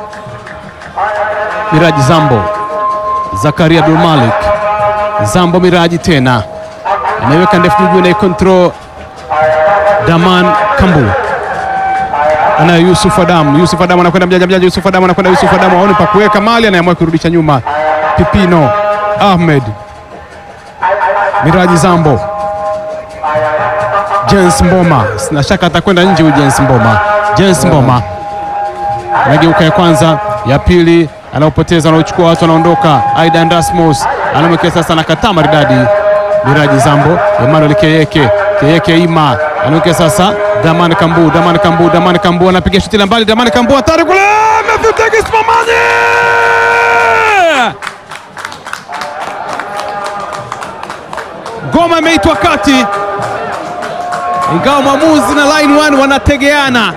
Miraji Zambo, Zakaria Abdul Malik, Zambo Miraji tena anaiweka ndefu juu na control Daman Kambu ana Yusuf Adamu. Yusuf Adamu anakwenda mjanja mjanja, Yusuf Adamu anakwenda, Yusuf Adamu aone pa kuweka mali, anaamua kurudisha nyuma. Pipino Ahmed, Miraji Zambo, Jens Mboma, sina shaka atakwenda nje huyu Jens Mboma. Jens Mboma anageuka ya kwanza, ya pili anaopoteza, anaochukua watu, anaondoka. Aidan Rasmus anamwekea sasa, anakataa maridadi. Miraji Zambo, Emmanuel Keyeke, Keyeke ima anamwekea sasa, Daman Kambu, Daman Kambu, Daman Kambu anapiga shuti la mbali, Daman Kambu hatari kule, Matthew Tegis Momani Ngoma imeitwa kati, ingawa mwamuzi na line one wanategeana.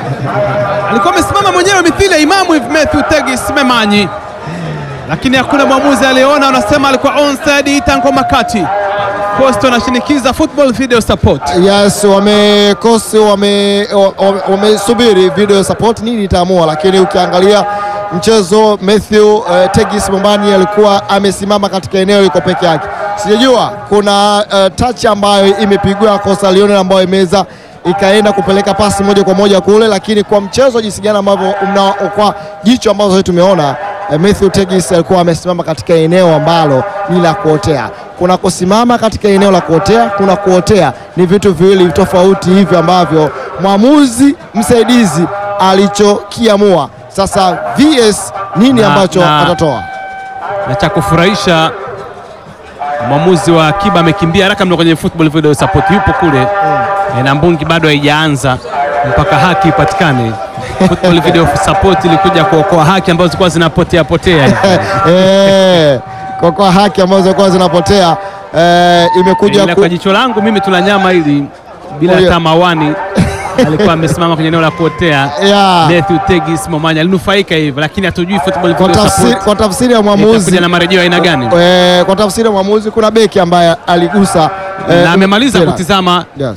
Alikuwa amesimama mwenyewe mithili ya Imamu hivi Matthew Tegis Memanyi, lakini hakuna mwamuzi aliyeona. Wanasema alikuwa onside, ita ngoma kati. Post wanashinikiza football video support. Yes, wamekosi wame wame- wamesubiri video support nini itaamua, lakini ukiangalia mchezo Matthew uh, Tegis Mombani alikuwa amesimama katika eneo liko peke yake. Sijajua kuna uh, touch ambayo imepigwa Coastal Union ambayo imeweza ikaenda kupeleka pasi moja kwa moja kule, lakini kwa mchezo jinsi gani ambavyo mna kwa jicho ambazo sisi tumeona eh, Matthew Tegis alikuwa amesimama katika eneo ambalo ni la kuotea. Kuna kusimama katika eneo la kuotea, kuna kuotea, ni vitu viwili tofauti hivi ambavyo mwamuzi msaidizi alichokiamua. Sasa VS nini Na- ambacho na- atatoa? na cha kufurahisha mwamuzi wa akiba amekimbia haraka mno kwenye football video support, yupo kule e, na mbungi bado haijaanza mpaka haki ipatikane. Football video support ilikuja kuokoa haki ambazo zilikuwa zinapotea potea hivi. Eh, kwa kwa haki ambazo zilikuwa zinapotea eh, imekuja Ila ku... kwa jicho langu mimi tuna nyama hili bila Huyo- hata mawani alikuwa amesimama kwenye eneo la kuotea. Yeah. Matthew Tegis Momanya alinufaika hivyo, lakini hatujui football kwa, video tafsiri, support kwa tafsiri ya mwamuzi itakuja na marejeo aina gani, eh, kwa tafsiri ya mwamuzi kuna beki ambaye aligusa eh, na amemaliza mpira. kutizama Yes.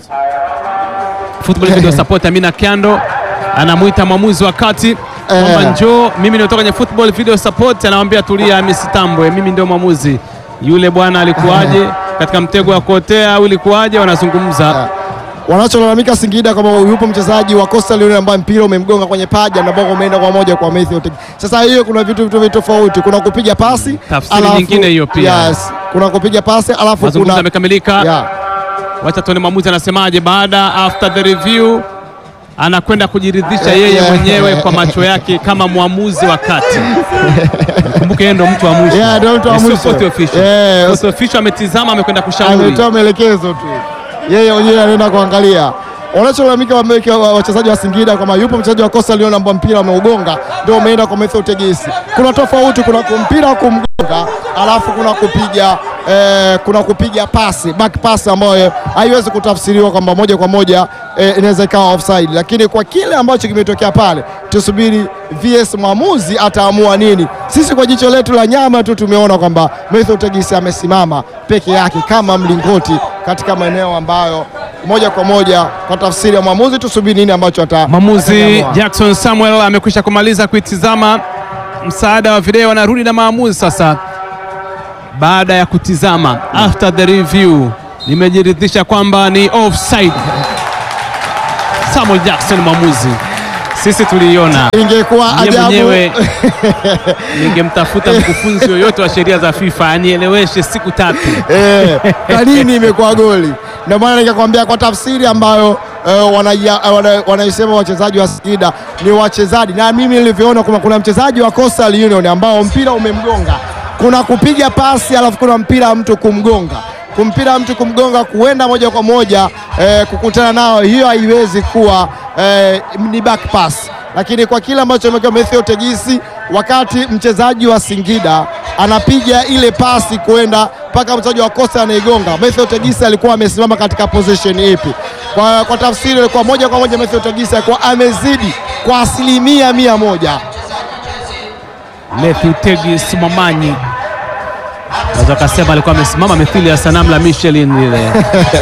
football video support Amina Kiando anamwita mwamuzi wa kati kwamba Eh. njoo, mimi nimetoka kwenye football video support, anamwambia tulia, Hamisi Tambwe, mimi ndio mwamuzi. Yule bwana alikuwaje katika mtego wa kuotea au ilikuwaje? Wanazungumza Wanacholalamika Singida kwamba yupo mchezaji wa Coastal Union ambaye mpira umemgonga kwenye paja na bongo umeenda kwa moja kwa Matthew Tegis. Sasa hiyo kuna vitu vitu vitu tofauti, kuna kupiga pasi Tafsiri nyingine hiyo pia. Yes, kuna kupiga pasi alafu mazungumzo kuna yamekamilika. yeah. Wacha tuone mwamuzi anasemaje baada after the review. Anakwenda kujiridhisha yeye Yeah. mwenyewe kwa macho yake kama mwamuzi wa kati. Kumbuke yeye ndo mtu wa mwisho, Yeah, ndo mtu wa Sio mwisho. fourth official. Yeah. Fourth official ametizama, amekwenda kushauri. ametoa maelekezo tu, yeye mwenyewe anaenda kuangalia. Wanacholalamika wameweke wa- wachezaji wa Singida kwamba yupo mchezaji wa Coastal Union ambao mpira ameugonga ndio umeenda kwa Matthew Tegis. Kuna tofauti, kuna ku- mpira wa kumgonga alafu kuna kupiga eh, kuna kupiga pasi back pass ambayo haiwezi kutafsiriwa kwamba moja kwa moja eh, inaweza ikawa offside, lakini kwa kile ambacho kimetokea pale, tusubiri VS mwamuzi ataamua nini. Sisi kwa jicho letu la nyama tu tumeona kwamba Matthew Tegis amesimama peke yake kama mlingoti katika maeneo ambayo moja kwa moja kwa tafsiri ya mwamuzi, tusubiri nini ambacho ata Mwamuzi ataamua. Jackson Samuel amekwisha kumaliza kuitizama msaada wa video, anarudi na maamuzi sasa. Baada ya kutizama after the review, nimejiridhisha kwamba ni offside. Samuel Jackson mwamuzi, sisi tuliiona. Ingekuwa Mimi ajabu mwenyewe ningemtafuta mkufunzi yoyote wa sheria za FIFA anieleweshe siku tatu. eh, kwa nini imekuwa goli? Ndio maana nikakwambia kwa tafsiri ambayo eh, wanaia- wana- wanaisema wachezaji wa Singida ni wachezaji, na mimi nilivyoona kwamba kuna mchezaji wa Coastal Union ambao mpira umemgonga, kuna kupiga pasi alafu kuna mpira mtu kumgonga kumpira mtu kumgonga kuenda moja kwa moja eh, kukutana nao, hiyo haiwezi kuwa eh, ni back pass, lakini kwa kile ambacho amekiwa Matthew Tegisi, wakati mchezaji wa Singida anapiga ile pasi kwenda mpaka mchezaji wa Coastal anaigonga, Matthew Tegisi alikuwa amesimama katika position ipi? Kwa, kwa tafsiri ilikuwa moja kwa moja Matthew Tegisi alikuwa amezidi kwa asilimia mia moja. Matthew Tegis Momanyi naweza kasema alikuwa amesimama mithili ya sanamu la Michelin lile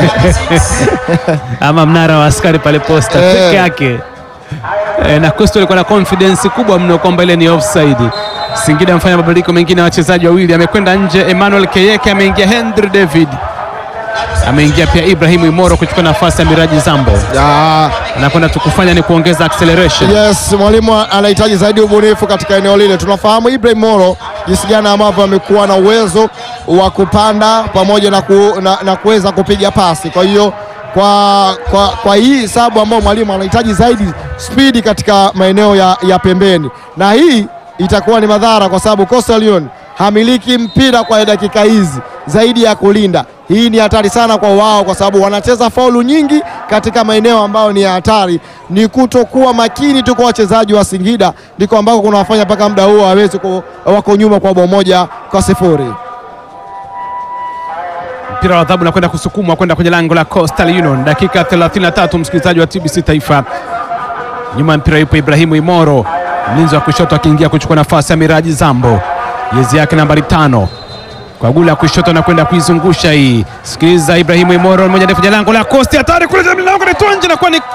ama mnara wa askari pale posta Eh. peke yake e, na Coastal alikuwa na confidence kubwa mno kwamba ile ni offside. Singida amefanya mabadiliko mengine ya wachezaji wawili, amekwenda nje Emmanuel Keyeke, ameingia Henry David, ameingia pia Ibrahim Imoro kuchukua nafasi ya Miraji Zambo. Ya, Anakwenda tu kufanya ni kuongeza acceleration. Yes, mwalimu anahitaji zaidi ubunifu katika eneo lile. Tunafahamu Ibrahim Moro jinsi gani ambavyo amekuwa na uwezo wa kupanda pamoja na, ku, na, na kuweza kupiga pasi. Kwa hiyo kwa, kwa, kwa hii sababu ambayo mwalimu anahitaji zaidi spidi katika maeneo ya, ya pembeni, na hii itakuwa ni madhara kwa sababu Coastal Union hamiliki mpira kwa dakika hizi zaidi ya kulinda. Hii ni hatari sana kwa wao, kwa sababu wanacheza faulu nyingi katika maeneo ambayo ni ya hatari. Ni kutokuwa makini tu kwa wachezaji wa Singida ndiko ambako kunawafanya mpaka muda huo waweze ku- wako nyuma kwa bao moja kwa sifuri. mpira wa adhabu na kwenda kusukumwa kwenda kwenye lango la Coastal Union. Dakika 33, msikilizaji wa TBC Taifa. Nyuma ya mpira yupo Ibrahimu Imoro, mlinzi wa kushoto akiingia kuchukua nafasi ya Miraji Zambo, jezi yake nambari tano kwa gula ya kushoto na kwenda kuizungusha hii. Sikiliza, Ibrahimu Imoro moja ndefu ya lango la Coast, hatari kule juu lango la nje na kwa ni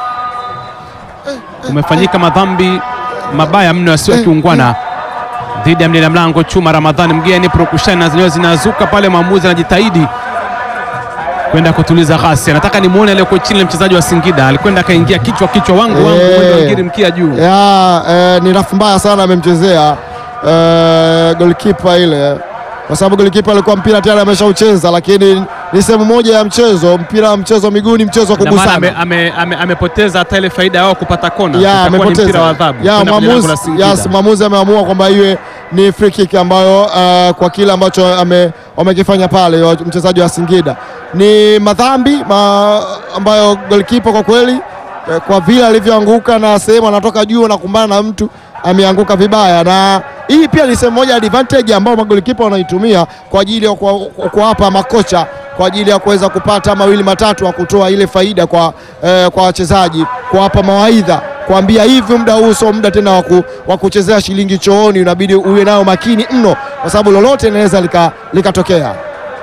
kumefanyika madhambi mabaya mno yasiyo ya kiungwana dhidi ya mlinda mlango Chuma Ramadhani mgeni. Purukushani na zenyewe zinazuka pale, mwamuzi anajitahidi kwenda kutuliza ghasia. Nataka nimuone aliyekuwa chini ya mchezaji wa Singida, alikwenda akaingia kichwa kichwa, wangu wangu, Eh. mwendo wa ngiri mkia juu. ya eh, ni rafu mbaya sana amemchezea eh, golikipa ile, kwa sababu golikipa alikuwa mpira tayari ameshaucheza, lakini ni sehemu moja ya mchezo. Mpira wa mchezo wa miguu ni mchezo wa Na maana ame- kugusana. ame- ame- amepoteza hata ile faida yao kupata kona, Ya, itakuwa ni mpira wa amepoteza. adhabu Ya, kwenda kwenye lango la mwamuzi Singida. yes, mwamuzi ameamua kwamba iwe ni free kick ambayo eh, kwa kile ambacho ame- wamekifanya pale wa- mchezaji wa Singida ni madhambi ma, ambayo golikipa kwa kweli eh, kwa vile alivyoanguka na sehemu anatoka juu na kumbana na mtu ameanguka vibaya, na hii pia ni sehemu moja ya advantage ambao magolikipa wanaitumia kwa ajili ya kuwa- kuwapa makocha kwa ajili ya kuweza kupata mawili matatu wa kutoa ile faida kwa eh, kwa wachezaji, kuwapa mawaidha, kuambia hivi, muda huu sio muda tena wa ku- wa kuchezea shilingi chooni, unabidi uwe nao makini mno, kwa sababu lolote linaweza lika- likatokea.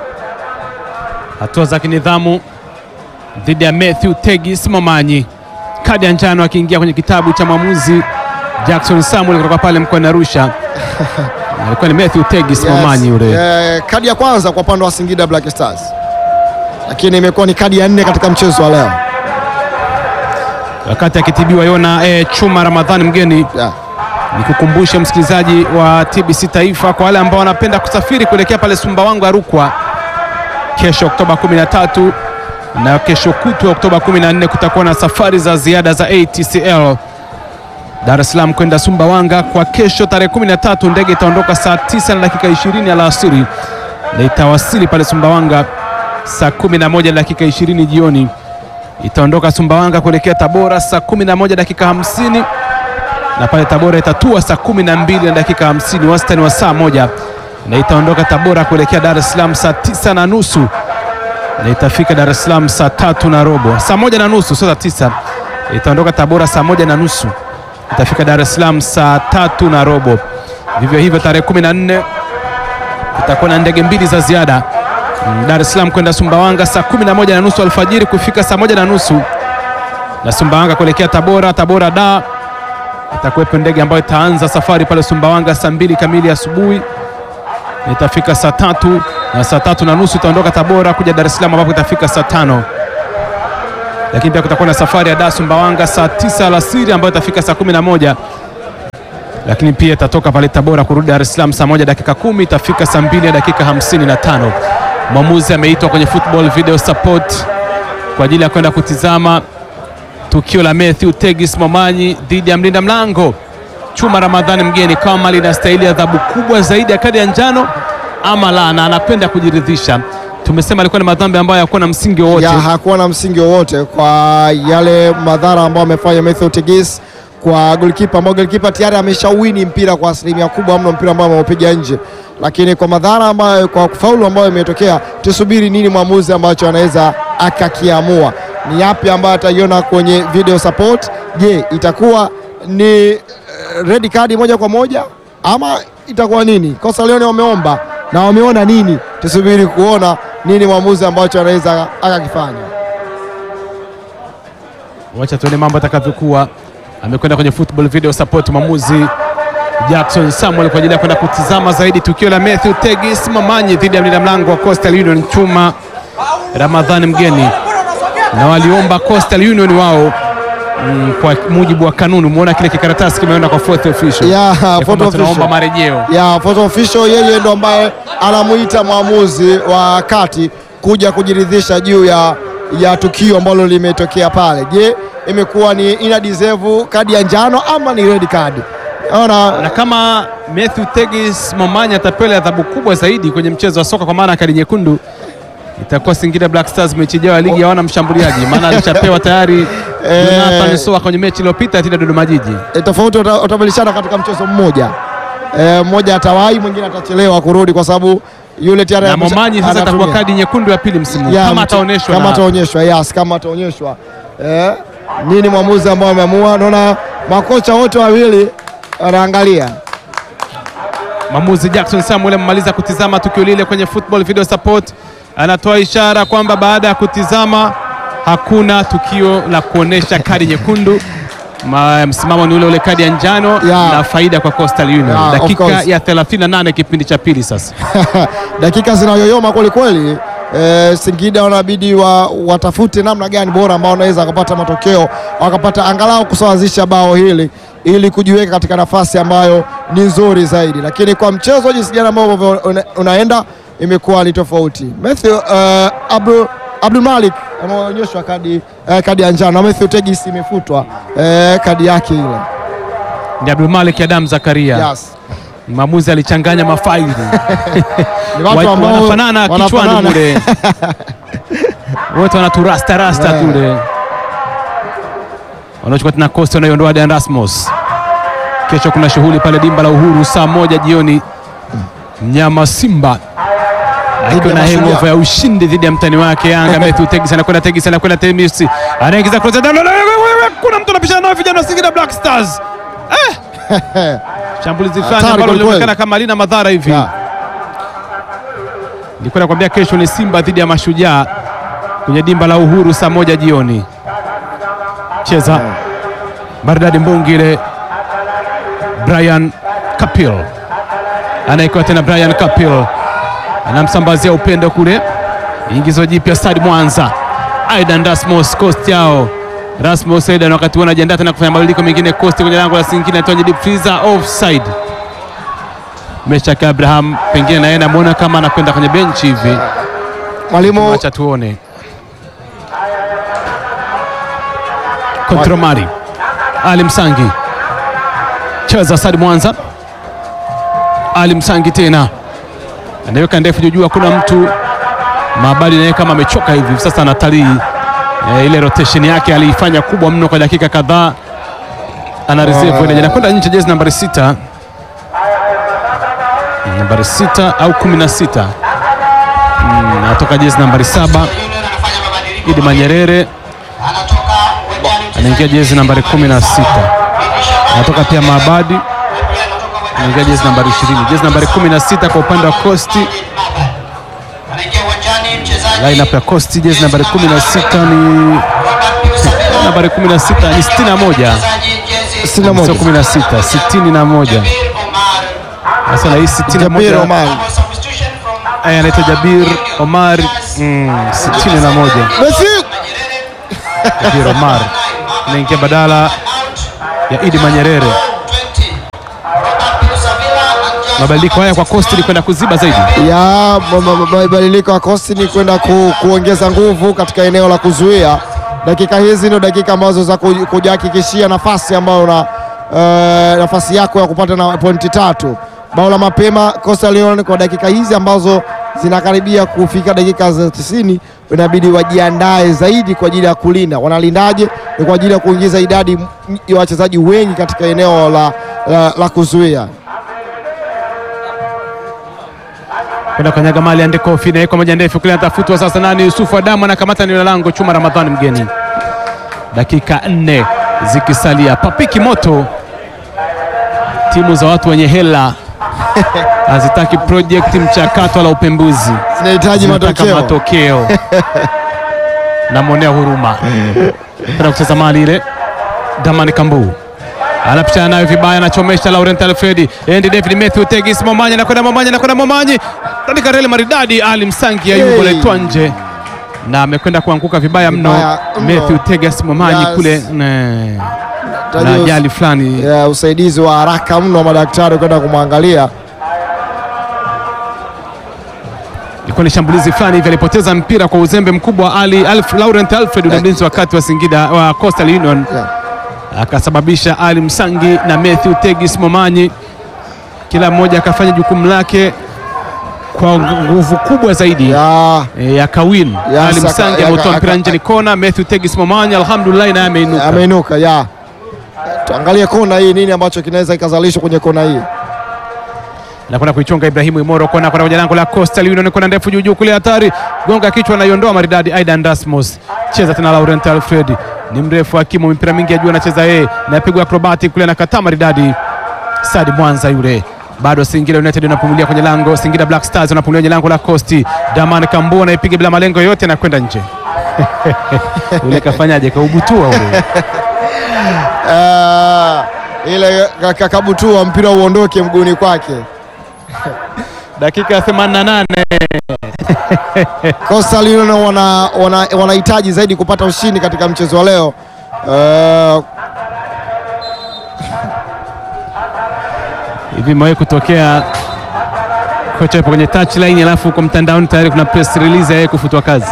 hatua za kinidhamu dhidi ya Matthew Tegis Momanyi, kadi ya njano akiingia kwenye kitabu cha mwamuzi Jackson Samuel kutoka pale mkoani Arusha. Alikuwa ni Matthew Tegis Momanyi yule. Eh, kadi ya kwanza kwa upande wa Singida Black Stars, lakini imekuwa ni kadi ya nne katika mchezo wa leo. wakati akitibiwa Yona eh, Chuma Ramadhani mgeni. Yeah. Nikukumbushe msikilizaji wa TBC Taifa, kwa wale ambao wanapenda kusafiri kuelekea pale Sumbawanga Rukwa, kesho Oktoba 13 na kesho kutwa Oktoba 14 kutakuwa na safari za ziada za ATCL Dar es Salaam kwenda Sumbawanga. Kwa kesho tarehe 13 ndege itaondoka saa 9 na dakika 20 alasiri na itawasili pale Sumbawanga saa 11 na dakika 20 jioni. Itaondoka Sumbawanga kuelekea Tabora saa 11 dakika 50 na pale Tabora itatua saa 12 na dakika 50, wastani wa saa moja, na itaondoka Tabora kuelekea Dar es Salaam saa 9 na nusu na itafika Dar es Salaam saa tatu na robo, saa moja na nusu, sio saa tisa. Itaondoka Tabora saa moja na nusu itafika Dar es Salaam saa tatu na robo. Vivyo hivyo tarehe 14 itakuwa na ndege mbili za ziada Mm, Dar es Salaam kwenda Sumbawanga saa 11 na nusu alfajiri kufika saa moja na nusu na Sumbawanga kuelekea Tabora. Tabora da itakuwepo ndege ambayo itaanza safari pale Sumbawanga saa mbili kamili asubuhi na itafika saa tatu na saa tatu na nusu itaondoka Tabora kuja Dar es Salaam ambapo itafika saa tano lakini pia kutakuwa na safari ya Dar Sumbawanga saa tisa alasiri ambayo itafika saa kumi na moja lakini pia itatoka pale Tabora kurudi Dar es Salaam saa moja dakika kumi itafika saa mbili na dakika hamsini na tano Mwamuzi ameitwa kwenye football video support kwa ajili ya kwenda kutizama tukio la Matthew Tegis Momanyi dhidi ya mlinda mlango Chuma Ramadhani mgeni, kama linastahili adhabu kubwa zaidi ya kadi ya njano ama la, na anakwenda kujiridhisha. Tumesema alikuwa ni madhambi ambayo hayakuwa na msingi wowote. ya hakuwa na msingi wowote kwa yale madhara ambayo amefanya Matthew Tegis kwa golikipa ambao golikipa tayari ameshawini mpira kwa asilimia kubwa mno, mpira ambao ameupiga nje, lakini kwa madhara ambayo, kwa faulu ambayo imetokea, tusubiri nini mwamuzi ambacho anaweza akakiamua. Ni yapi ambayo ataiona kwenye video support? Je, itakuwa ni eh, red card moja kwa moja ama itakuwa nini? Kosa Leone wameomba na wameona nini? Tusubiri kuona nini mwamuzi ambacho anaweza akakifanya. Wacha tuone mambo atakavyokuwa. Amekwenda kwenye football video support mwamuzi Jackson Samuel kwa ajili ya kwenda kutizama zaidi tukio la Matthew Tegis Momanyi dhidi ya mlinda mlango wa Coastal Union Chuma Ramadhani mgeni, na waliomba Coastal Union wao mm, kwa mujibu wa kanuni. Umeona kile kikaratasi kimeenda kwa fourth official Ya, Ya fourth kwamba official. tunaomba marejeo. ya photo official, yeye ndo ambaye anamuita mwamuzi wa kati kuja kujiridhisha juu ya, ya tukio ambalo limetokea pale. Je, imekuwa ni ina deserve kadi ya njano ama ni red card? Ona na kama Matthew Tegis Momanyi atapewa adhabu kubwa zaidi kwenye mchezo wa soka kwa maana ya kadi nyekundu, itakuwa Singida Black Stars mechi ijayo ya ligi hawana mshambuliaji, maana alishapewa tayari Jonathan Soa kwenye mechi iliyopita dhidi ya Dodoma Jiji. e, tofauti wata- watabadilishana katika mchezo mmoja e, mmoja atawahi mwingine atachelewa kurudi kwa sababu yule tayari na amesha- Momanyi sasa itakuwa anatumia. kadi nyekundu ya pili msimu huu. Ya, kama mtu- ataonyeshwa kama na- ataonyeshwa yes, kama ataonyeshwa eh, nini mwamuzi ambao ameamua. Naona makocha wote wawili wanaangalia Mwamuzi Jackson Samuel amemaliza kutizama tukio lile kwenye football video support, anatoa ishara kwamba baada ya kutizama hakuna tukio la kuonesha kadi nyekundu. Ma, msimamo ni ule ule, kadi ya njano Yeah. na faida kwa Coastal Union. Yeah, of Dakika course. ya 38 kipindi cha pili sasa. dakika zinayoyoma kwelikweli. E, Singida wanabidi wa, watafute namna gani bora ambao wanaweza wakapata matokeo wakapata angalau kusawazisha bao hili ili kujiweka katika nafasi ambayo ni nzuri zaidi, lakini kwa mchezo jinsi gani ambao una, unaenda imekuwa ni tofauti. Matthew uh, Abdul Abdul Malik ameonyeshwa kadi, eh, kadi ya njano na Matthew Tegis imefutwa eh, kadi yake ile. Ni Abdul Malik Adam Zakaria. Yes. Mwamuzi alichanganya mafaili Ni watu Wa- ambao wanafanana kichwani wanafanana. mule wote wanaturasta rasta Yeah. tule wanaochukua tena Costa wanaiondoa Dan Rasmus. Kesho kuna shughuli pale dimba la Uhuru saa moja jioni, mnyama Simba akiwa na ya Mashujaa. hangover ya ushindi dhidi ya mtani wake Yanga. Matthew Tegis anakwenda Tegis anakwenda Temis anaingiza cross ya ndani. kuna mtu anapishana nao vijana wa Singida Black Stars eh! shambulizi fulani Hatari ambalo kweli linaonekana kweli. kama halina madhara hivi Yeah. Nilikuwa nakwambia kesho ni Simba dhidi ya Mashujaa kwenye dimba la Uhuru saa moja jioni. Cheza Maridadi Mbungile, Brian Kapil anaekewa tena. Brian Kapil anamsambazia upendo kule, ingizo jipya Stadi Mwanza. Aidan Rasmus Coast yao Rasmus Aidan, wakati huo anajiandaa tena kufanya mabadiliko mengine. Coast kwenye lango la Singida atoa deep freezer offside. Meshak Abraham pengine naye namwona kama anakwenda kwenye benchi hivi, Mwalimu acha tuone. Kontromari Ali Msangi cheza Sadi Mwanza, Ali Msangi tena anaweka ndefu juu, hakuna mtu Mabadi naye kama amechoka hivi sasa, anatalii e, ile rotation yake aliifanya kubwa mno kwa dakika kadhaa, ana reserve ile anakwenda nje, jezi nambari sita nambari sita au kumi na sita Mm, anatoka jezi nambari saba Union anafanya mabadiliko. Idi Manyerere Anatoka uwanjani mchezaji anaingia jezi nambari kumi na sita Idi Shabani. anatoka pia Maabadi Na pia anatoka uwanjani anaingia jezi nambari ishirini jezi nambari kumi na sita kwa upande wa Costi. Majid Mabad. Anaingia uwanjani mchezaji Lineup ya Costi jezi nambari kumi na sita ni Robert Pius Abela. nambari kumi na sita ni sitini na moja Mchezaji jezi Sitini na moja. sio kumi na sita sitini na moja Jabir Omar. sasa na hii sitini na Jabir moja Omar. Double substitution from Eh, anaitwa Jabir Omar mm, sitini na moja Messi Manyerere. Jabir Omar anaingia badala Out. ya Idi Manyerere 20. Robert Pius Abela and John mabadiliko haya kwa Costi ni kwenda kuziba zaidi ya ma- ma- ma- mabadiliko ya kosti ni kwenda ku, kuongeza nguvu katika eneo la kuzuia. Dakika hizi ndio dakika ambazo za kuj- kujihakikishia nafasi ambayo una eh, nafasi yako ya kupata na pointi tatu. Bao la mapema Coastal Union kwa dakika hizi ambazo zinakaribia kufika dakika za 90 inabidi wajiandae zaidi kwa ajili ya kulinda. Wanalindaje? Ni kwa ajili ya kuingiza idadi m- ya wachezaji wengi katika eneo la, la, la kuzuia. kwenda kanyaga mali ande kofi inawekwa moja ndefu kule, anatafutwa sasa. Nani? Yusufu Adamu anakamata eneo la lango, Chuma Ramadhani mgeni. Dakika nne zikisalia, papiki moto. Timu za watu wenye hela hazitaki project mchakato wala upembuzi, Zinahitaji zinataka matokeo. matokeo. Namwonea huruma tena kucheza mali ile. Damani Kambu anapishana nayo vibaya, anachomesha Laurent Alfredi, Andy David Matthew Tegis, Momanyi anakwenda Momanyi anakwenda Momanyi katika reli maridadi, Ali Msangi ayuko Hey. letwa nje na amekwenda kuanguka vibaya mno. Vibaya mno. Matthew Tegis Momanyi Yes. kule ne, na Tajus- ajali fulani ya usaidizi wa haraka mno wa madaktari kwenda kumwangalia. ilikuwa ni shambulizi fulani hivi, alipoteza mpira kwa uzembe mkubwa. Ali Alf, Laurent Alfred ule mlinzi wa kati wa Singida wa Coastal Union Yeah. akasababisha Ali Msangi na Matthew Tegis Momanyi kila mmoja akafanya jukumu lake kwa nguvu kubwa zaidi Ya, e, ya kawin. Ya, Ali saka- Msangi ya- ameutoa aka- mpira nje, ni kona. Matthew Tegis Momanyi alhamdulillah, naye ameinuka. ameinuka ya. Tuangalie kona hii, nini ambacho kinaweza kikazalishwa kwenye kona hii. anakwenda kuichonga Ibrahimu Imoro kona kwenda kwenye lango la Coastal Union, kona ndefu juu juu kule, hatari, gonga kichwa, anaiondoa maridadi. Aidan Dasmus cheza tena, Laurent Alfred ni mrefu, hakimu mipira mingi ya juu anacheza yeye, napigwa acrobatic kule, anakataa maridadi. Sadi Mwanza yule bado Singida United wanapumulia kwenye lango, Singida Black Stars wanapumulia kwenye lango la Coast. Daman Kambu anaipiga bila malengo yote, anakwenda nje. Ule kafanyaje? Kaubutua ule. Ah, ile kakabutua mpira uondoke mguuni kwake. Dakika ya 88 Coastal Union wana wana- wanahitaji zaidi kupata ushindi katika mchezo wa leo. Uh, hivi imewahi kutokea kocha yupo kwenye touchline alafu huko mtandaoni tayari kuna press release ya yeye kufutwa kazi.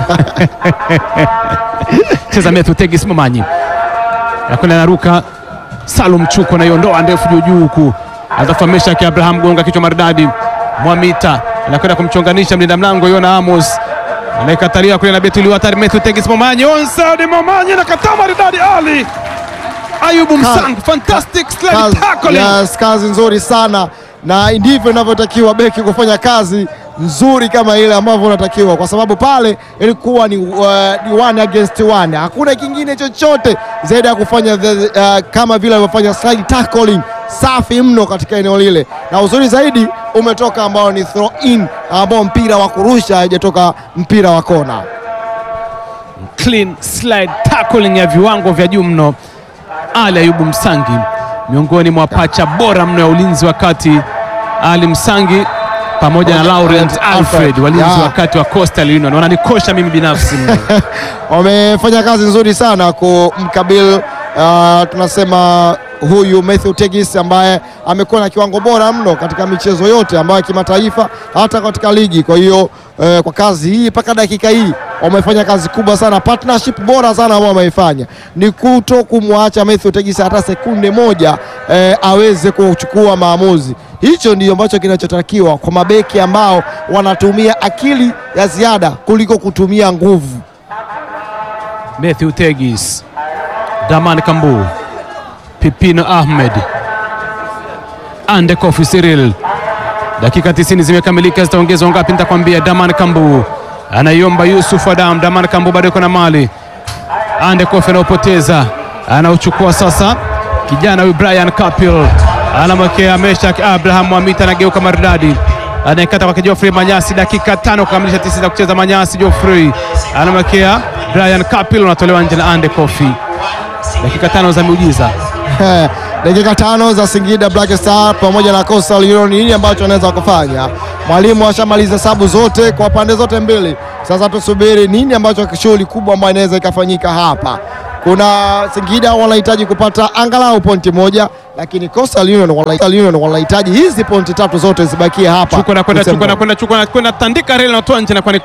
Cheza Methu Tegis Momanyi nakwenda naruka Salum Chuko naiondoa ndefu juu juu huku atafahamisha ki Abraham gonga kichwa maridadi Mwamita anakwenda kumchonganisha mlinda mlango Yona Amos anaikatalia kule na Betuli hatari Methu Tegis Momanyi onside Momanyi anakataa maridadi Ali Ayubu Msang fantastic slide kazi, tackling yes, kazi nzuri sana na ndivyo inavyotakiwa beki kufanya kazi nzuri kama ile ambavyo unatakiwa, kwa sababu pale ilikuwa ni, uh, ni one against one, hakuna kingine chochote zaidi ya kufanya the, uh, kama vile alivyofanya slide tackling safi mno katika eneo lile, na uzuri zaidi umetoka ambao ni throw in, ambao mpira wa kurusha haijatoka mpira wa kona. clean slide tackling ya viwango vya juu mno. Ali Ayubu Msangi miongoni mwa pacha bora mno ya ulinzi wa kati. Ali Msangi pamoja na Laurent Alfred walinzi Yeah. wa kati wa Coastal Union wananikosha mimi binafsi mno. wamefanya kazi nzuri sana kumkabili uh, tunasema huyu Matthew Tegis ambaye amekuwa na kiwango bora mno katika michezo yote ambayo ya kimataifa hata katika ligi. Kwa hiyo eh, kwa kazi hii mpaka dakika hii wamefanya kazi kubwa sana, partnership bora sana ambao wameifanya ni kuto kumwacha Matthew Tegis hata sekunde moja eh, aweze kuchukua maamuzi. Hicho ndio ambacho kinachotakiwa kwa mabeki ambao wanatumia akili ya ziada kuliko kutumia nguvu. Matthew Tegis, Daman Kambu, Pipino Ahmed, Ande Kofi Cyril. Dakika 90 zimekamilika, zitaongezwa ngapi? Nitakwambia. Daman Kambu anaiomba Yusuf Adam. Daman Kambu bado yuko na mali. Ande Kofi anaupoteza, anauchukua sasa. Kijana huyu Brian Kapil anamwekea Meshak Abraham Mwamita, anageuka maridadi anayekata kwake Geoffrey Manyasi. Dakika tano kukamilisha tisa za kucheza. Manyasi Geoffrey anamwekea Brian Kapil, unatolewa nje na Ande Kofi. Dakika tano za miujiza. Eh, dakika tano za Singida Black Star pamoja na Coastal Union, nini ambacho anaweza kufanya? Mwalimu ashamaliza sabu zote kwa pande zote mbili, sasa tusubiri nini ambacho shughuli kubwa ambayo inaweza ikafanyika hapa. Kuna Singida wanahitaji kupata angalau pointi moja, lakini Coastal Union wanahitaji- Union wanahitaji hizi pointi tatu zote zibakie hapa. Chuko nakwenda, Desemba. chuko nakwenda, chuko nakwenda, tandika reli, natoa nje na kwani